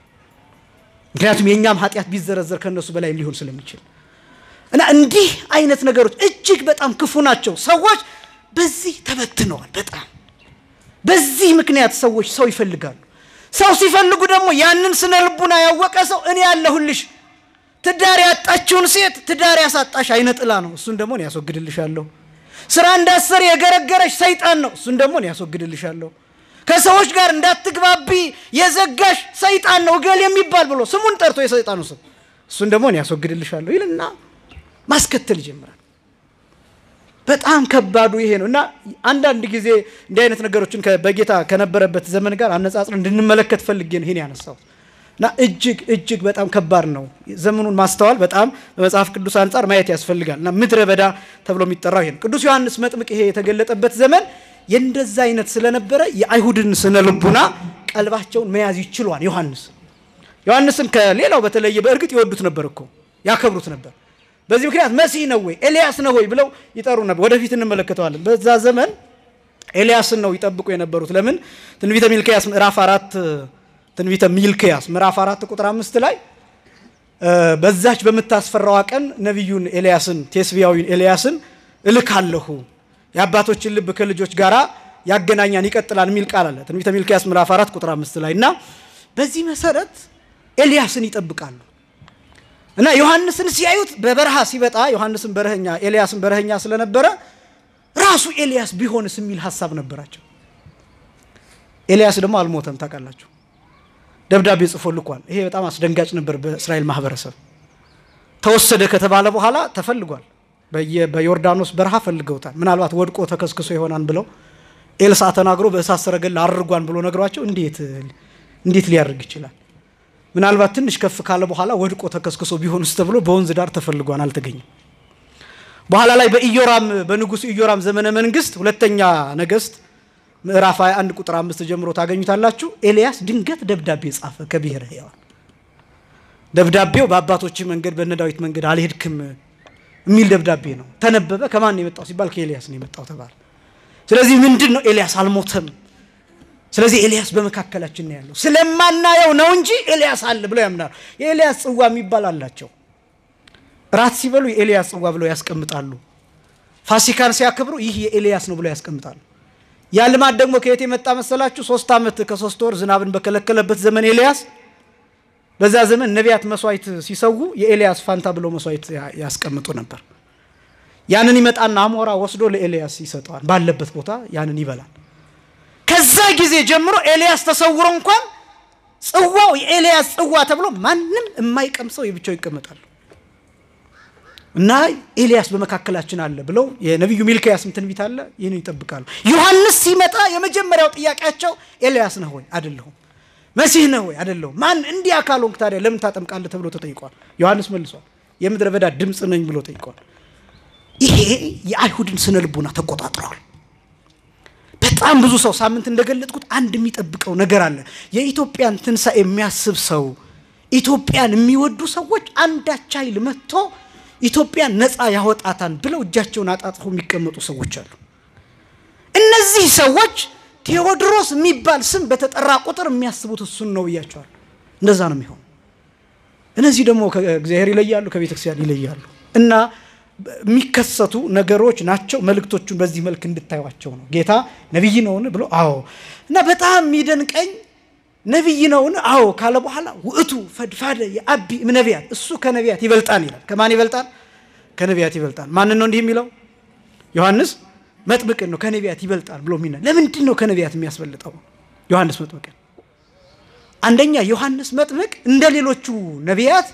ምክንያቱም የእኛም ኃጢአት ቢዘረዘር ከእነሱ በላይ ሊሆን ስለሚችል እና እንዲህ አይነት ነገሮች እጅግ በጣም ክፉ ናቸው። ሰዎች በዚህ ተበትነዋል። በጣም በዚህ ምክንያት ሰዎች ሰው ይፈልጋሉ። ሰው ሲፈልጉ ደግሞ ያንን ስነ ልቡና ያወቀ ሰው እኔ ያለሁልሽ ትዳር ያጣችውን ሴት ትዳር ያሳጣሽ አይነ ጥላ ነው፣ እሱን ደግሞ እኔ ያስወግድልሻለሁ። ስራ እንዳሰር የገረገረሽ ሰይጣን ነው፣ እሱን ደግሞ እኔ ያስወግድልሻለሁ። ከሰዎች ጋር እንዳትግባቢ የዘጋሽ ሰይጣን ነው እገሌ የሚባል ብሎ ስሙን ጠርቶ የሰይጣኑ ስም እሱን ደግሞ እኔ ያስወግድልሻለሁ ይልና ማስከተል ይጀምራል። በጣም ከባዱ ይሄ ነው እና አንዳንድ ጊዜ እንዲህ አይነት ነገሮችን በጌታ ከነበረበት ዘመን ጋር አነጻጽር እንድንመለከት ፈልጌ ነው ይሄን ያነሳሁት እና እጅግ እጅግ በጣም ከባድ ነው። ዘመኑን ማስተዋል በጣም በመጽሐፍ ቅዱስ አንጻር ማየት ያስፈልጋል እና ምድረ በዳ ተብሎ የሚጠራው ይሄ ነው። ቅዱስ ዮሐንስ መጥምቅ ይሄ የተገለጠበት ዘመን የእንደዛ አይነት ስለነበረ የአይሁድን ስነ ልቡና ቀልባቸውን መያዝ ይችሏል። ዮሐንስ ዮሐንስን ከሌላው በተለየ በእርግጥ ይወዱት ነበር እኮ ያከብሩት ነበር። በዚህ ምክንያት መሲህ ነው ወይ ኤልያስ ነው ወይ ብለው ይጠሩ ነበር። ወደፊት እንመለከተዋለን። በዛ ዘመን ኤልያስን ነው ይጠብቁ የነበሩት። ለምን ትንቢተ ሚልክያስ ምዕራፍ አራት ትንቢተ ሚልክያስ ምዕራፍ አራት ቁጥር አምስት ላይ በዛች በምታስፈራዋ ቀን ነቢዩን ኤልያስን ቴስቢያዊን ኤልያስን እልካለሁ የአባቶችን ልብ ከልጆች ጋር ያገናኛን ይቀጥላል የሚል ቃል አለ። ትንቢተ ሚልክያስ ምዕራፍ አራት ቁጥር አምስት ላይ እና በዚህ መሰረት ኤልያስን ይጠብቃሉ እና ዮሐንስን ሲያዩት በበረሃ ሲበጣ ዮሐንስን በረኸኛ ኤልያስን በረኸኛ ስለነበረ ራሱ ኤልያስ ቢሆንስ የሚል ሀሳብ ነበራቸው። ኤልያስ ደግሞ አልሞተም ታውቃላችሁ። ደብዳቤ ጽፎ ልኳል። ይሄ በጣም አስደንጋጭ ነበር በእስራኤል ማህበረሰብ። ተወሰደ ከተባለ በኋላ ተፈልጓል። በዮርዳኖስ በረሃ ፈልገውታል። ምናልባት ወድቆ ተከስክሶ ይሆናል ብለው ኤልሳ ተናግሮ በእሳት ሰረገላ አድርጓን ብሎ ነግሯቸው እንዴት እንዴት ሊያደርግ ይችላል? ምናልባት ትንሽ ከፍ ካለ በኋላ ወድቆ ተከስክሶ ቢሆንስ ተብሎ በወንዝ ዳር ተፈልጓን አልተገኘም። በኋላ ላይ በኢዮራም በንጉሱ ኢዮራም ዘመነ መንግስት ሁለተኛ ነገስት ምዕራፍ 21 ቁጥር አምስት ጀምሮ ታገኙታላችሁ። ኤልያስ ድንገት ደብዳቤ ጻፈ ከብሔረ ሕያዋን። ደብዳቤው በአባቶች መንገድ በነ ዳዊት መንገድ አልሄድክም የሚል ደብዳቤ ነው። ተነበበ። ከማን ነው የመጣው ሲባል ከኤልያስ ነው የመጣው ተባለ። ስለዚህ ምንድን ነው ኤልያስ አልሞተም። ስለዚህ ኤልያስ በመካከላችን ነው ያለው። ስለማናየው ነው እንጂ ኤልያስ አለ ብለው ያምናሉ። የኤልያስ ጽዋ የሚባል አላቸው። ራት ሲበሉ የኤልያስ ጽዋ ብለው ያስቀምጣሉ። ፋሲካን ሲያከብሩ ይህ የኤልያስ ነው ብለው ያስቀምጣሉ። ያ ልማድ ደግሞ ከየት የመጣ መሰላችሁ? ሶስት ዓመት ከሶስት ወር ዝናብን በከለከለበት ዘመን ኤልያስ በዛ ዘመን ነቢያት መስዋዕት ሲሰዉ የኤልያስ ፋንታ ብለው መስዋዕት ያስቀምጡ ነበር። ያንን ይመጣና አሞራ ወስዶ ለኤልያስ ይሰጠዋል። ባለበት ቦታ ያንን ይበላል። ከዛ ጊዜ ጀምሮ ኤልያስ ተሰውሮ እንኳን ጽዋው የኤልያስ ጽዋ ተብሎ ማንም የማይቀምሰው የብቻው ይቀመጣሉ። እና ኤልያስ በመካከላችን አለ ብለው የነቢዩ ሚልክያስም ትንቢት አለ። ይህን ይጠብቃሉ። ዮሐንስ ሲመጣ የመጀመሪያው ጥያቄያቸው ኤልያስ ነህ ወይ? አይደለሁም። መሲህ ነህ ወይ? አይደለሁም። ማን እንዲህ አካል ሆንክ ታዲያ ለምን ታጠምቃለህ? ተብሎ ተጠይቋል። ዮሐንስ መልሷል። የምድረ በዳ ድምፅ ነኝ ብሎ ጠይቋል። ይሄ የአይሁድን ስነ ልቡና ተቆጣጥረዋል። በጣም ብዙ ሰው ሳምንት እንደገለጥኩት አንድ የሚጠብቀው ነገር አለ። የኢትዮጵያን ትንሣኤ የሚያስብ ሰው፣ ኢትዮጵያን የሚወዱ ሰዎች አንዳች ኃይል መጥቶ ኢትዮጵያን ነፃ ያወጣታን ብለው እጃቸውን አጣጥፈው የሚቀመጡ ሰዎች አሉ። እነዚህ ሰዎች ቴዎድሮስ የሚባል ስም በተጠራ ቁጥር የሚያስቡት እሱን ነው ብያቸዋል። እንደዛ ነው የሚሆኑ። እነዚህ ደግሞ ከእግዚአብሔር ይለያሉ፣ ከቤተ ክርስቲያን ይለያሉ እና የሚከሰቱ ነገሮች ናቸው። መልእክቶቹን በዚህ መልክ እንድታዩቸው ነው። ጌታ ነቢይ ነውን ብሎ አዎ። እና በጣም የሚደንቀኝ ነቢይ ነውን አዎ ካለ በኋላ ውእቱ ፈድፋደ የአቢ ነቢያት እሱ ከነቢያት ይበልጣል ይላል። ከማን ይበልጣል? ከነቢያት ይበልጣል። ማንን ነው እንዲህ የሚለው? ዮሐንስ መጥምቅን ነው ከነቢያት ይበልጣል ብሎ የሚና ለምንድን ነው ከነቢያት የሚያስበልጠው ዮሐንስ መጥምቅን? አንደኛ ዮሐንስ መጥምቅ እንደ ሌሎቹ ነቢያት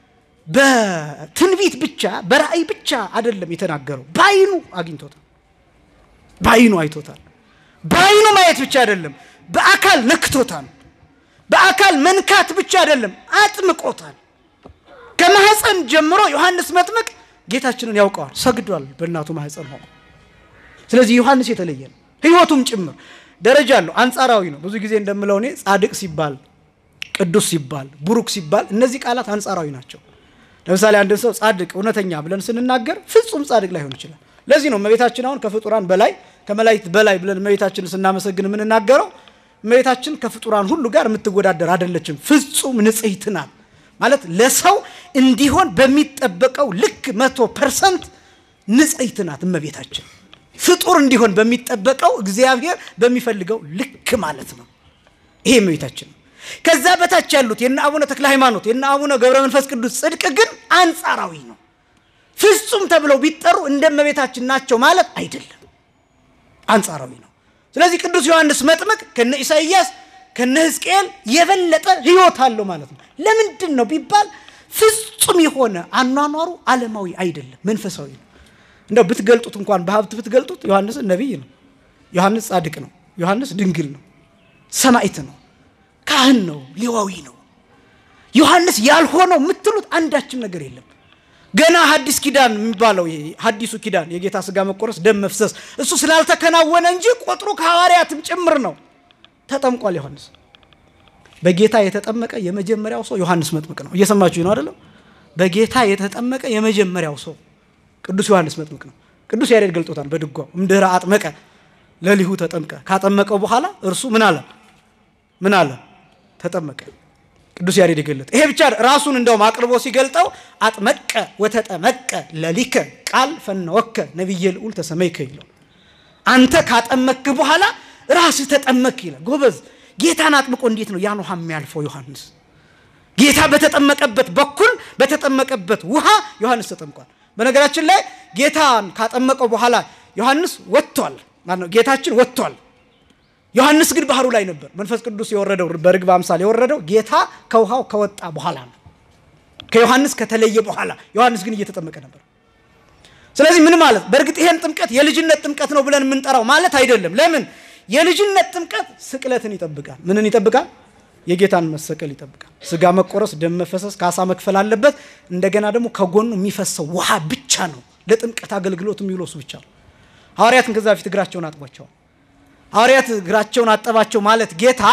በትንቢት ብቻ በራእይ ብቻ አይደለም የተናገረው፣ በአይኑ አግኝቶታል። በአይኑ አይቶታል። በአይኑ ማየት ብቻ አይደለም፣ በአካል ነክቶታል። በአካል መንካት ብቻ አይደለም፣ አጥምቆታል። ከማህፀን ጀምሮ ዮሐንስ መጥምቅ ጌታችንን ያውቀዋል፣ ሰግዷል በእናቱ ማህፀን ሆኖ። ስለዚህ ዮሐንስ የተለየ ነው፣ ህይወቱም ጭምር ደረጃ አለው፣ አንጻራዊ ነው። ብዙ ጊዜ እንደምለው እኔ ጻድቅ ሲባል፣ ቅዱስ ሲባል፣ ቡሩክ ሲባል እነዚህ ቃላት አንጻራዊ ናቸው። ለምሳሌ አንድን ሰው ጻድቅ እውነተኛ ብለን ስንናገር ፍጹም ጻድቅ ላይሆን ይችላል። ለዚህ ነው እመቤታችን አሁን ከፍጡራን በላይ ከመላእክት በላይ ብለን እመቤታችንን ስናመሰግን የምንናገረው እመቤታችን ከፍጡራን ሁሉ ጋር የምትወዳደር አይደለችም። ፍጹም ንጽሕት ናት ማለት ለሰው እንዲሆን በሚጠበቀው ልክ መቶ ፐርሰንት ንጽሕት ናት እመቤታችን። ፍጡር እንዲሆን በሚጠበቀው እግዚአብሔር በሚፈልገው ልክ ማለት ነው። ይሄ እመቤታችን ነው። ከዛ በታች ያሉት የነ አቡነ ተክለ ሃይማኖት የነ አቡነ ገብረ መንፈስ ቅዱስ ጽድቅ ግን አንጻራዊ ነው። ፍጹም ተብለው ቢጠሩ እንደ እመቤታችን ናቸው ማለት አይደለም፣ አንጻራዊ ነው። ስለዚህ ቅዱስ ዮሐንስ መጥምቅ ከነ ኢሳይያስ ከነ ሕዝቅኤል የበለጠ ሕይወት አለው ማለት ነው። ለምንድን ነው ቢባል ፍጹም የሆነ አኗኗሩ ዓለማዊ አይደለም፣ መንፈሳዊ ነው። እንደው ብትገልጡት እንኳን በሀብት ብትገልጡት ዮሐንስ ነቢይ ነው። ዮሐንስ ጻድቅ ነው። ዮሐንስ ድንግል ነው። ሰማዕት ነው። ካህን ነው። ሌዋዊ ነው። ዮሐንስ ያልሆነው የምትሉት አንዳችም ነገር የለም። ገና ሐዲስ ኪዳን የሚባለው ይሄ ሐዲሱ ኪዳን የጌታ ስጋ መቆረስ፣ ደም መፍሰስ እሱ ስላልተከናወነ እንጂ ቁጥሩ ከሐዋርያትም ጭምር ነው። ተጠምቋል ዮሐንስ። በጌታ የተጠመቀ የመጀመሪያው ሰው ዮሐንስ መጥምቅ ነው። እየሰማችሁ ነው አይደለም? በጌታ የተጠመቀ የመጀመሪያው ሰው ቅዱስ ዮሐንስ መጥምቅ ነው። ቅዱስ ያሬድ ገልጦታል በድጓው እምድኅረ አጥመቀ ለሊሁ ተጠምቀ። ካጠመቀው በኋላ እርሱ ምን አለ? ምን አለ? ተጠመቀ። ቅዱስ ያሬድ የገለጠ ይሄ ብቻ ራሱን እንደውም አቅርቦ ሲገልጠው አጥመቀ ወተጠመቀ ለሊከ ቃል ፈነወከ ነቢየ ልዑል ተሰመይከ ይለው። አንተ ካጠመክ በኋላ ራስህ ተጠመክ ይላል። ጎበዝ ጌታን አጥምቆ እንዴት ነው ያን ውሃ የሚያልፈው ዮሐንስ? ጌታ በተጠመቀበት በኩል በተጠመቀበት ውሃ ዮሐንስ ተጠምቋል። በነገራችን ላይ ጌታን ካጠመቀው በኋላ ዮሐንስ ወጥቷል። ማነው ጌታችን ወጥቷል። ዮሐንስ ግን ባህሩ ላይ ነበር። መንፈስ ቅዱስ የወረደው በርግብ አምሳል የወረደው ጌታ ከውሃው ከወጣ በኋላ ነው። ከዮሐንስ ከተለየ በኋላ ዮሐንስ ግን እየተጠመቀ ነበር። ስለዚህ ምን ማለት በእርግጥ ይሄን ጥምቀት የልጅነት ጥምቀት ነው ብለን የምንጠራው ማለት አይደለም። ለምን የልጅነት ጥምቀት ስቅለትን ይጠብቃል። ምንን ይጠብቃል? የጌታን መሰቀል ይጠብቃል። ስጋ መቆረስ፣ ደም መፈሰስ፣ ካሳ መክፈል አለበት። እንደገና ደግሞ ከጎኑ የሚፈሰው ውሃ ብቻ ነው ለጥምቀት አገልግሎት የሚውለው እሱ ብቻ ነው። ሐዋርያትን ከዛ በፊት እግራቸውን አጥቧቸዋል። ሐዋርያት እግራቸውን አጠባቸው ማለት ጌታ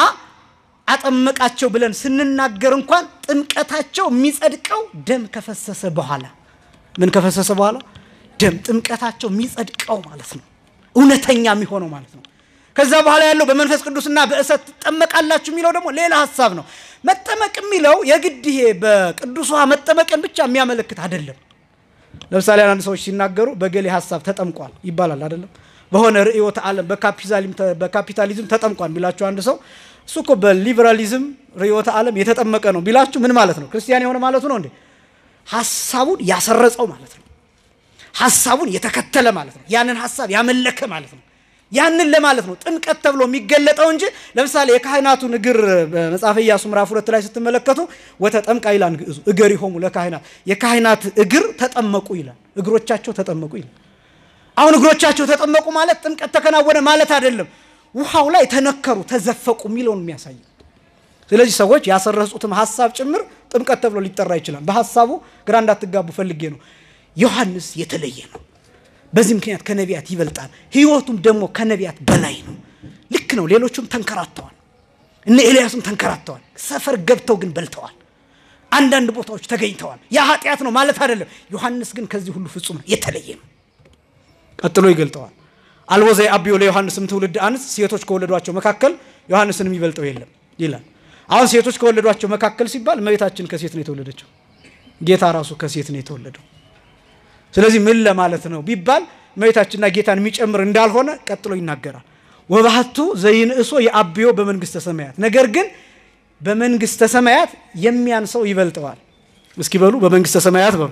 አጠመቃቸው ብለን ስንናገር እንኳን ጥምቀታቸው የሚጸድቀው ደም ከፈሰሰ በኋላ ምን ከፈሰሰ በኋላ ደም ጥምቀታቸው የሚጸድቀው ማለት ነው። እውነተኛ የሚሆነው ማለት ነው። ከዛ በኋላ ያለው በመንፈስ ቅዱስና በእሳት ትጠመቃላችሁ የሚለው ደግሞ ሌላ ሀሳብ ነው። መጠመቅ የሚለው የግድ ይሄ በቅዱስ ውሃ መጠመቅን ብቻ የሚያመለክት አይደለም። ለምሳሌ አንዳንድ ሰዎች ሲናገሩ በገሌ ሀሳብ ተጠምቋል ይባላል አይደለም። በሆነ ርዕዮተ ዓለም በካፒታሊዝም ተጠምቋል ቢላችሁ አንድ ሰው እሱ እኮ በሊበራሊዝም ርዕዮተ ዓለም የተጠመቀ ነው ቢላችሁ ምን ማለት ነው? ክርስቲያን የሆነ ማለቱ ነው እንዴ? ሀሳቡን ያሰረጸው ማለት ነው። ሀሳቡን የተከተለ ማለት ነው። ያንን ሀሳብ ያመለከ ማለት ነው። ያንን ለማለት ነው ጥምቀት ተብሎ የሚገለጠው እንጂ ለምሳሌ የካህናቱን እግር በመጽሐፈ ኢያሱ ምዕራፍ ሁለት ላይ ስትመለከቱ ወተጠምቃ ይላል ግዕዙ እገሪሆሙ ለካህናት የካህናት እግር ተጠመቁ ይላል። እግሮቻቸው ተጠመቁ ይላል። አሁን እግሮቻቸው ተጠመቁ ማለት ጥምቀት ተከናወነ ማለት አይደለም። ውሃው ላይ ተነከሩ፣ ተዘፈቁ የሚለውን የሚያሳይ ስለዚህ ሰዎች ያሰረጹትም ሀሳብ ጭምር ጥምቀት ተብሎ ሊጠራ ይችላል። በሀሳቡ ግራ እንዳትጋቡ ፈልጌ ነው። ዮሐንስ የተለየ ነው። በዚህ ምክንያት ከነቢያት ይበልጣል። ሕይወቱም ደግሞ ከነቢያት በላይ ነው። ልክ ነው። ሌሎቹም ተንከራተዋል። እነ ኤልያስም ተንከራተዋል። ሰፈር ገብተው ግን በልተዋል። አንዳንድ ቦታዎች ተገኝተዋል። ያ ኃጢአት ነው ማለት አይደለም። ዮሐንስ ግን ከዚህ ሁሉ ፍጹም ነው፣ የተለየ ነው። ቀጥሎ ይገልጠዋል። አልቦ ዘየአብዮ ለዮሐንስም ትውልድ አንስ ሴቶች ከወለዷቸው መካከል ዮሐንስን የሚበልጠው የለም ይላል። አሁን ሴቶች ከወለዷቸው መካከል ሲባል እመቤታችን ከሴት ነው የተወለደችው። ጌታ ራሱ ከሴት ነው የተወለደው። ስለዚህ ምን ለማለት ነው ቢባል እመቤታችንና ጌታን የሚጨምር እንዳልሆነ ቀጥሎ ይናገራል። ወባህቱ ዘይንእሶ የአብዮ በመንግስተ ሰማያት፣ ነገር ግን በመንግስተ ሰማያት የሚያንሰው ይበልጠዋል። እስኪ በሉ በመንግስተ ሰማያት በሉ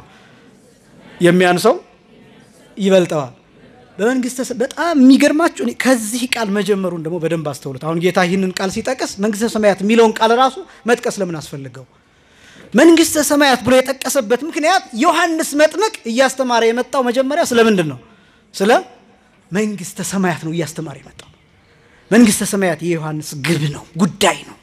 የሚያንሰው ይበልጠዋል። በመንግስተ በጣም የሚገርማችሁ ከዚህ ቃል መጀመሩን ደግሞ በደንብ አስተውሉት። አሁን ጌታ ይህንን ቃል ሲጠቅስ መንግስተ ሰማያት የሚለውን ቃል ራሱ መጥቀስ ለምን አስፈልገው? መንግስተ ሰማያት ብሎ የጠቀሰበት ምክንያት ዮሐንስ መጥምቅ እያስተማረ የመጣው መጀመሪያ ስለ ምንድን ነው? ስለ መንግስተ ሰማያት ነው እያስተማረ የመጣው። መንግስተ ሰማያት የዮሐንስ ግብ ነው፣ ጉዳይ ነው።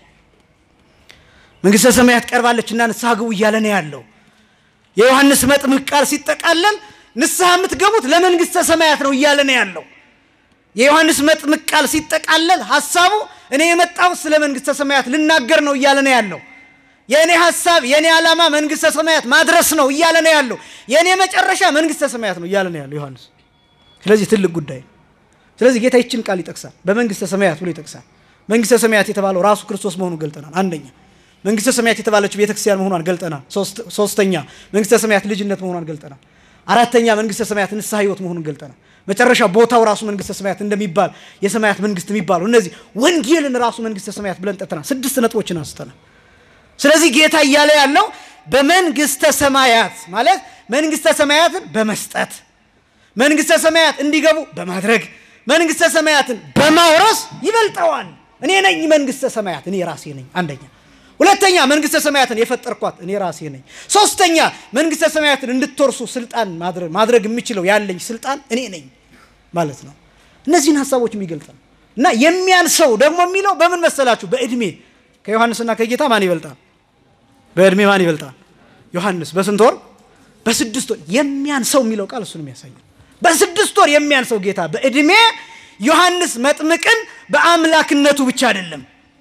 መንግስተ ሰማያት ቀርባለች እና ንስሐ ግቡ እያለ ነው ያለው። የዮሐንስ መጥምቅ ቃል ሲጠቃለል ንስሐ የምትገቡት ለመንግስተ ሰማያት ነው እያለ ነው ያለው። የዮሐንስ መጥምቅ ቃል ሲጠቃለል ሀሳቡ እኔ የመጣሁት ስለ መንግስተ ሰማያት ልናገር ነው እያለ ነው ያለው። የእኔ ሀሳብ የእኔ ዓላማ መንግስተ ሰማያት ማድረስ ነው እያለ ነው ያለው። የእኔ መጨረሻ መንግስተ ሰማያት ነው እያለ ነው ያለው ዮሐንስ። ስለዚህ ትልቅ ጉዳይ ነው። ስለዚህ ጌታ ይችን ቃል ይጠቅሳል፣ በመንግስተ ሰማያት ብሎ ይጠቅሳል። መንግስተ ሰማያት የተባለው ራሱ ክርስቶስ መሆኑን ገልጠናል። አንደኛ መንግስተ ሰማያት የተባለችው ቤተክርስቲያን መሆኗን ገልጠናል። ሶስተኛ መንግስተ ሰማያት ልጅነት መሆኗን ገልጠናል። አራተኛ መንግስተ ሰማያት ንስሐ ህይወት መሆኑን ገልጠናል። መጨረሻ ቦታው ራሱ መንግስተ ሰማያት እንደሚባል የሰማያት መንግስት የሚባሉ እነዚህ ወንጌልን ራሱ መንግስተ ሰማያት ብለን ጠጥተናል። ስድስት ነጥቦችን አንስተናል። ስለዚህ ጌታ እያለ ያለው በመንግስተ ሰማያት ማለት መንግስተ ሰማያትን በመስጠት መንግስተ ሰማያት እንዲገቡ በማድረግ መንግስተ ሰማያትን በማውረስ ይበልጠዋል። እኔ ነኝ መንግስተ ሰማያት፣ እኔ ራሴ ነኝ። አንደኛ ሁለተኛ መንግስተ ሰማያትን የፈጠርኳት እኔ ራሴ ነኝ። ሶስተኛ መንግስተ ሰማያትን እንድትወርሱ ስልጣን ማድረግ የምችለው ያለኝ ስልጣን እኔ ነኝ ማለት ነው። እነዚህን ሀሳቦች የሚገልጥ ነው እና የሚያንሰው ደግሞ የሚለው በምን መሰላችሁ? በእድሜ ከዮሐንስና ከጌታ ማን ይበልጣል? በእድሜ ማን ይበልጣል? ዮሐንስ በስንት ወር? በስድስት ወር የሚያንሰው የሚለው ቃል እሱን የሚያሳየው በስድስት ወር የሚያንሰው ጌታ በዕድሜ ዮሐንስ መጥምቅን በአምላክነቱ ብቻ አይደለም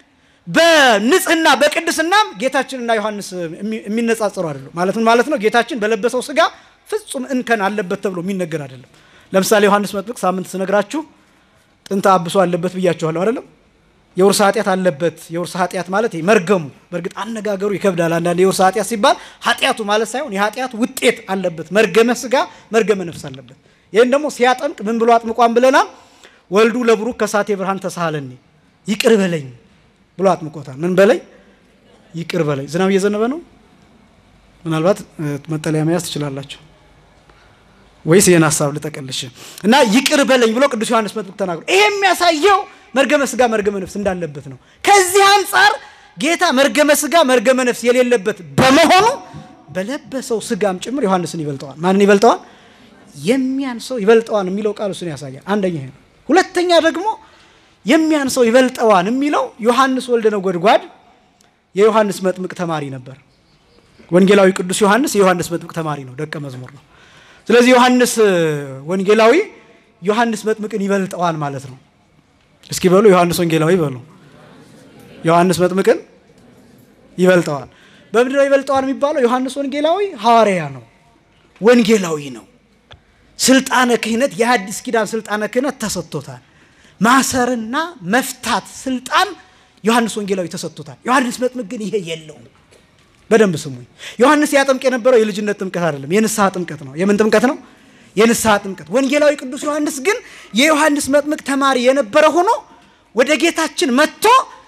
በንጽህና በቅድስናም ጌታችንና ዮሐንስ የሚነጻጸሩ አይደለም። ማለት ምን ማለት ነው? ጌታችን በለበሰው ስጋ ፍጹም እንከን አለበት ተብሎ የሚነገር አይደለም። ለምሳሌ ዮሐንስ መጥምቅ ሳምንት ስነግራችሁ ጥንተ አብሶ አለበት ብያችኋለሁ አይደለም? የውርስ ኃጢአት አለበት። የውርስ ኃጢአት ማለት መርገሙ፣ በእርግጥ አነጋገሩ ይከብዳል። አንዳንድ የውርስ ኃጢአት ሲባል ኃጢአቱ ማለት ሳይሆን የኃጢአት ውጤት አለበት። መርገመ ስጋ፣ መርገመ ነፍስ አለበት። ይህን ደግሞ ሲያጠምቅ ምን ብሎ አጥምቋን ብለናል? ወልዱ ለብሩክ ከሳቴ ብርሃን ተሳሃለኒ ይቅር በለኝ ብሎ አጥምቆታል። ምን በለኝ? ይቅር በለኝ። ዝናብ እየዘነበ ነው። ምናልባት መጠለያ መያዝ ትችላላችሁ ወይስ ይህን ሀሳብ ልጠቀልሽ እና ይቅር በለኝ ብሎ ቅዱስ ዮሐንስ መጥምቅ ተናግሮ ይሄ የሚያሳየው መርገመ ስጋ መርገመ ነፍስ እንዳለበት ነው። ከዚህ አንጻር ጌታ መርገመ ስጋ መርገመ ነፍስ የሌለበት በመሆኑ በለበሰው ስጋም ጭምር ዮሐንስን ይበልጠዋል። ማንን ይበልጠዋል? የሚያንሰው ይበልጠዋል የሚለው ቃል እሱን ያሳያል። አንደኛ ይሄ ነው። ሁለተኛ ደግሞ የሚያንሰው ይበልጠዋን የሚለው ዮሐንስ ወልደ ነጎድጓድ የዮሐንስ መጥምቅ ተማሪ ነበር። ወንጌላዊ ቅዱስ ዮሐንስ የዮሐንስ መጥምቅ ተማሪ ነው፣ ደቀ መዝሙር ነው። ስለዚህ ዮሐንስ ወንጌላዊ ዮሐንስ መጥምቅን ይበልጠዋል ማለት ነው። እስኪ በሉ ዮሐንስ ወንጌላዊ በሉ። ዮሐንስ መጥምቅን ይበልጠዋል። በምንድን ነው ይበልጠዋል የሚባለው? ዮሐንስ ወንጌላዊ ሐዋርያ ነው፣ ወንጌላዊ ነው። ስልጣነ ክህነት የሐዲስ ኪዳን ስልጣነ ክህነት ተሰጥቶታል። ማሰርና መፍታት ስልጣን ዮሐንስ ወንጌላዊ ተሰጥቶታል። ዮሐንስ መጥምቅ ግን ይሄ የለውም። በደንብ ስሙኝ። ዮሐንስ ያጠምቅ የነበረው የልጅነት ጥምቀት አይደለም፣ የንስሐ ጥምቀት ነው። የምን ጥምቀት ነው? የንስሐ ጥምቀት። ወንጌላዊ ቅዱስ ዮሐንስ ግን የዮሐንስ መጥምቅ ተማሪ የነበረ ሆኖ ወደ ጌታችን መጥቶ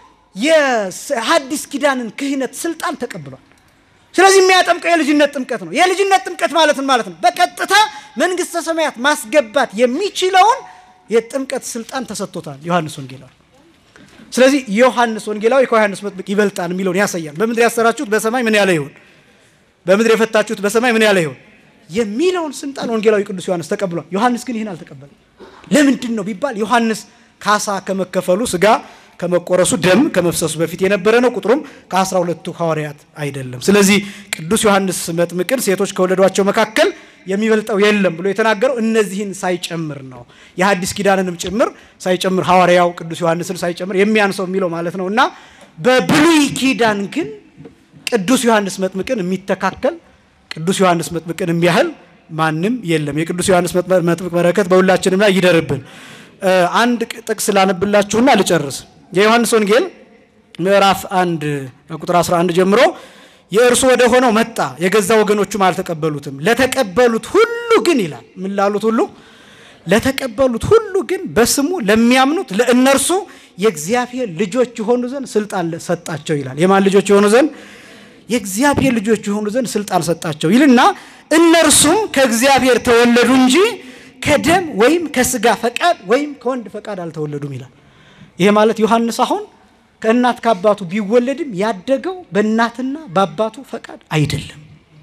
የሐዲስ ኪዳንን ክህነት ስልጣን ተቀብሏል። ስለዚህ የሚያጠምቀው የልጅነት ጥምቀት ነው። የልጅነት ጥምቀት ማለት ምን ማለት ነው? በቀጥታ መንግሥተ ሰማያት ማስገባት የሚችለውን የጥምቀት ስልጣን ተሰጥቶታል ዮሐንስ ወንጌላዊ። ስለዚህ ዮሐንስ ወንጌላዊ ከዮሐንስ መጥምቅ ይበልጣል የሚለውን ያሳያል። በምድር ያሰራችሁት በሰማይ ምን ያለ ይሁን፣ በምድር የፈታችሁት በሰማይ ምን ያለ ይሁን የሚለውን ስልጣን ወንጌላዊ ቅዱስ ዮሐንስ ተቀብሏል። ዮሐንስ ግን ይህን አልተቀበለም። ለምንድን ነው ቢባል ዮሐንስ ካሳ ከመከፈሉ ስጋ ከመቆረሱ ደም ከመፍሰሱ በፊት የነበረ ነው። ቁጥሩም ከአስራ ሁለቱ ሐዋርያት አይደለም። ስለዚህ ቅዱስ ዮሐንስ መጥምቅን ሴቶች ከወለዷቸው መካከል የሚበልጠው የለም ብሎ የተናገረው እነዚህን ሳይጨምር ነው። የሐዲስ ኪዳንንም ጭምር ሳይጨምር ሐዋርያው ቅዱስ ዮሐንስን ሳይጨምር የሚያንሰው የሚለው ማለት ነው እና በብሉይ ኪዳን ግን ቅዱስ ዮሐንስ መጥምቅን የሚተካከል ቅዱስ ዮሐንስ መጥምቅን የሚያህል ማንም የለም። የቅዱስ ዮሐንስ መጥምቅ በረከት በሁላችንም ላይ ይደርብን። አንድ ጥቅስ ላነብላችሁና ልጨርስ። የዮሐንስ ወንጌል ምዕራፍ አንድ ቁጥር 11 ጀምሮ የእርሱ ወደ ሆነው መጣ፣ የገዛ ወገኖቹም አልተቀበሉትም። ለተቀበሉት ሁሉ ግን ይላል። ምን ላሉት ሁሉ? ለተቀበሉት ሁሉ ግን በስሙ ለሚያምኑት ለእነርሱ የእግዚአብሔር ልጆች የሆኑ ዘንድ ስልጣን ሰጣቸው ይላል። የማን ልጆች የሆኑ ዘንድ? የእግዚአብሔር ልጆች የሆኑ ዘንድ ስልጣን ሰጣቸው ይልና እነርሱም ከእግዚአብሔር ተወለዱ እንጂ ከደም ወይም ከስጋ ፈቃድ ወይም ከወንድ ፈቃድ አልተወለዱም ይላል። ይሄ ማለት ዮሐንስ አሁን ከእናት ከአባቱ ቢወለድም ያደገው በእናትና በአባቱ ፈቃድ አይደለም።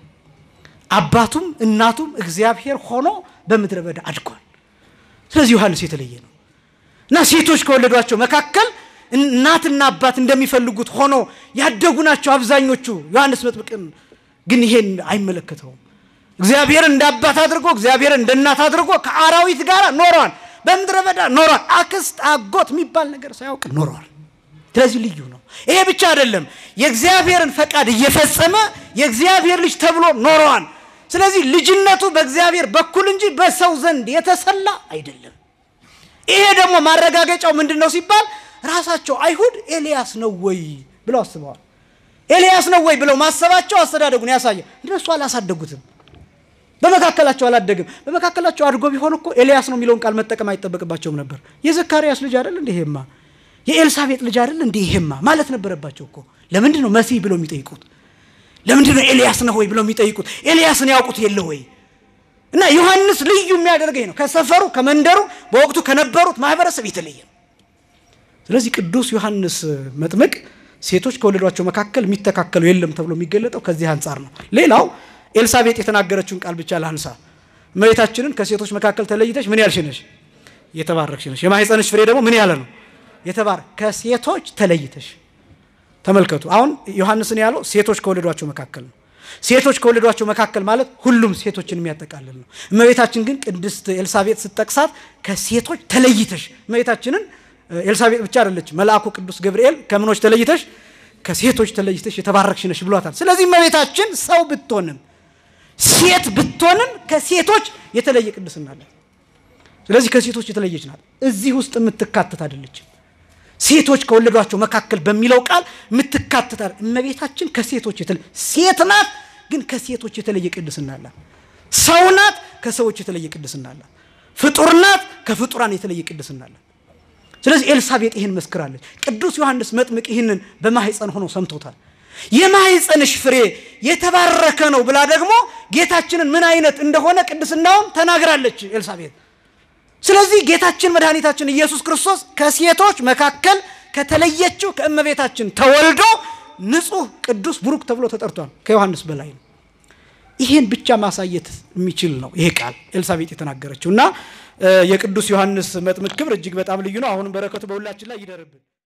አባቱም እናቱም እግዚአብሔር ሆኖ በምድረ በዳ አድጓል። ስለዚህ ዮሐንስ የተለየ ነው እና ሴቶች ከወለዷቸው መካከል እናትና አባት እንደሚፈልጉት ሆኖ ያደጉ ናቸው አብዛኞቹ። ዮሐንስ መጥምቅን ግን ይሄን አይመለከተውም። እግዚአብሔር እንደ አባት አድርጎ እግዚአብሔር እንደ እናት አድርጎ ከአራዊት ጋር ኖረዋል። በምድረ በዳ ኖረዋል። አክስት አጎት የሚባል ነገር ሳያውቅ ኖረዋል። ስለዚህ ልዩ ነው። ይሄ ብቻ አይደለም፣ የእግዚአብሔርን ፈቃድ እየፈጸመ የእግዚአብሔር ልጅ ተብሎ ኖረዋል። ስለዚህ ልጅነቱ በእግዚአብሔር በኩል እንጂ በሰው ዘንድ የተሰላ አይደለም። ይሄ ደግሞ ማረጋገጫው ምንድን ነው ሲባል ራሳቸው አይሁድ ኤልያስ ነው ወይ ብለው አስበዋል። ኤልያስ ነው ወይ ብለው ማሰባቸው አስተዳደጉን ያሳያል። እነሱ አላሳደጉትም። በመካከላቸው አላደግም። በመካከላቸው አድጎ ቢሆን እኮ ኤልያስ ነው የሚለውን ቃል መጠቀም አይጠበቅባቸውም ነበር። የዘካርያስ ልጅ አይደል እንዲህ ይሄማ፣ የኤልሳቤጥ ልጅ አይደል እንዲህ ይሄማ ማለት ነበረባቸው እኮ። ለምንድን ነው መሲህ ብለው የሚጠይቁት? ለምንድን ነው ኤልያስ ነው ወይ ብለው የሚጠይቁት? ኤልያስን ያውቁት የለ ወይ? እና ዮሐንስ ልዩ የሚያደርገኝ ነው ከሰፈሩ ከመንደሩ በወቅቱ ከነበሩት ማህበረሰብ የተለየ ነው። ስለዚህ ቅዱስ ዮሐንስ መጥምቅ ሴቶች ከወለዷቸው መካከል የሚተካከሉ የለም ተብሎ የሚገለጠው ከዚህ አንጻር ነው። ሌላው ኤልሳቤጥ የተናገረችውን ቃል ብቻ ላንሳ። እመቤታችንን ከሴቶች መካከል ተለይተሽ ምን ያልሽ ነሽ? የተባረክሽ ነሽ። የማኅፀንሽ ፍሬ ደግሞ ምን ያለ ነው? የተባረክ ከሴቶች ተለይተሽ። ተመልከቱ። አሁን ዮሐንስን ያለው ሴቶች ከወለዷቸው መካከል ነው። ሴቶች ከወለዷቸው መካከል ማለት ሁሉም ሴቶችን የሚያጠቃልል ነው። እመቤታችን ግን ቅድስት ኤልሳቤጥ ስትጠቅሳት ከሴቶች ተለይተሽ እመቤታችንን ኤልሳቤጥ ብቻ አይደለች፣ መልአኩ ቅዱስ ገብርኤል ከምኖች ተለይተሽ ከሴቶች ተለይተሽ የተባረክሽ ነሽ ብሏታል። ስለዚህ እመቤታችን ሰው ብትሆንም ሴት ብትሆንም ከሴቶች የተለየ ቅድስና አላት። ስለዚህ ከሴቶች የተለየች ናት። እዚህ ውስጥ የምትካተት አይደለችም። ሴቶች ከወለዷቸው መካከል በሚለው ቃል የምትካተት እመቤታችን ከሴቶች የተለየ ሴት ናት፣ ግን ከሴቶች የተለየ ቅድስና አላት። ሰው ናት፣ ከሰዎች የተለየ ቅድስና አላት። ፍጡር ናት፣ ከፍጡራን የተለየ ቅድስና አላት። ስለዚህ ኤልሳቤጥ ይህን መስክራለች። ቅዱስ ዮሐንስ መጥምቅ ይህንን በማህፀን ሆኖ ሰምቶታል። የማህፀንሽ ፍሬ የተባረከ ነው ብላ ደግሞ ጌታችንን ምን አይነት እንደሆነ ቅድስናውን ተናግራለች ኤልሳቤጥ። ስለዚህ ጌታችን መድኃኒታችን ኢየሱስ ክርስቶስ ከሴቶች መካከል ከተለየችው ከእመቤታችን ተወልዶ ንጹሕ፣ ቅዱስ፣ ቡሩክ ተብሎ ተጠርቷል። ከዮሐንስ በላይ ነው። ይሄን ብቻ ማሳየት የሚችል ነው ይሄ ቃል ኤልሳቤጥ የተናገረችው እና የቅዱስ ዮሐንስ መጥምቅ ክብር እጅግ በጣም ልዩ ነው። አሁንም በረከቱ በሁላችን ላይ ይደርብን።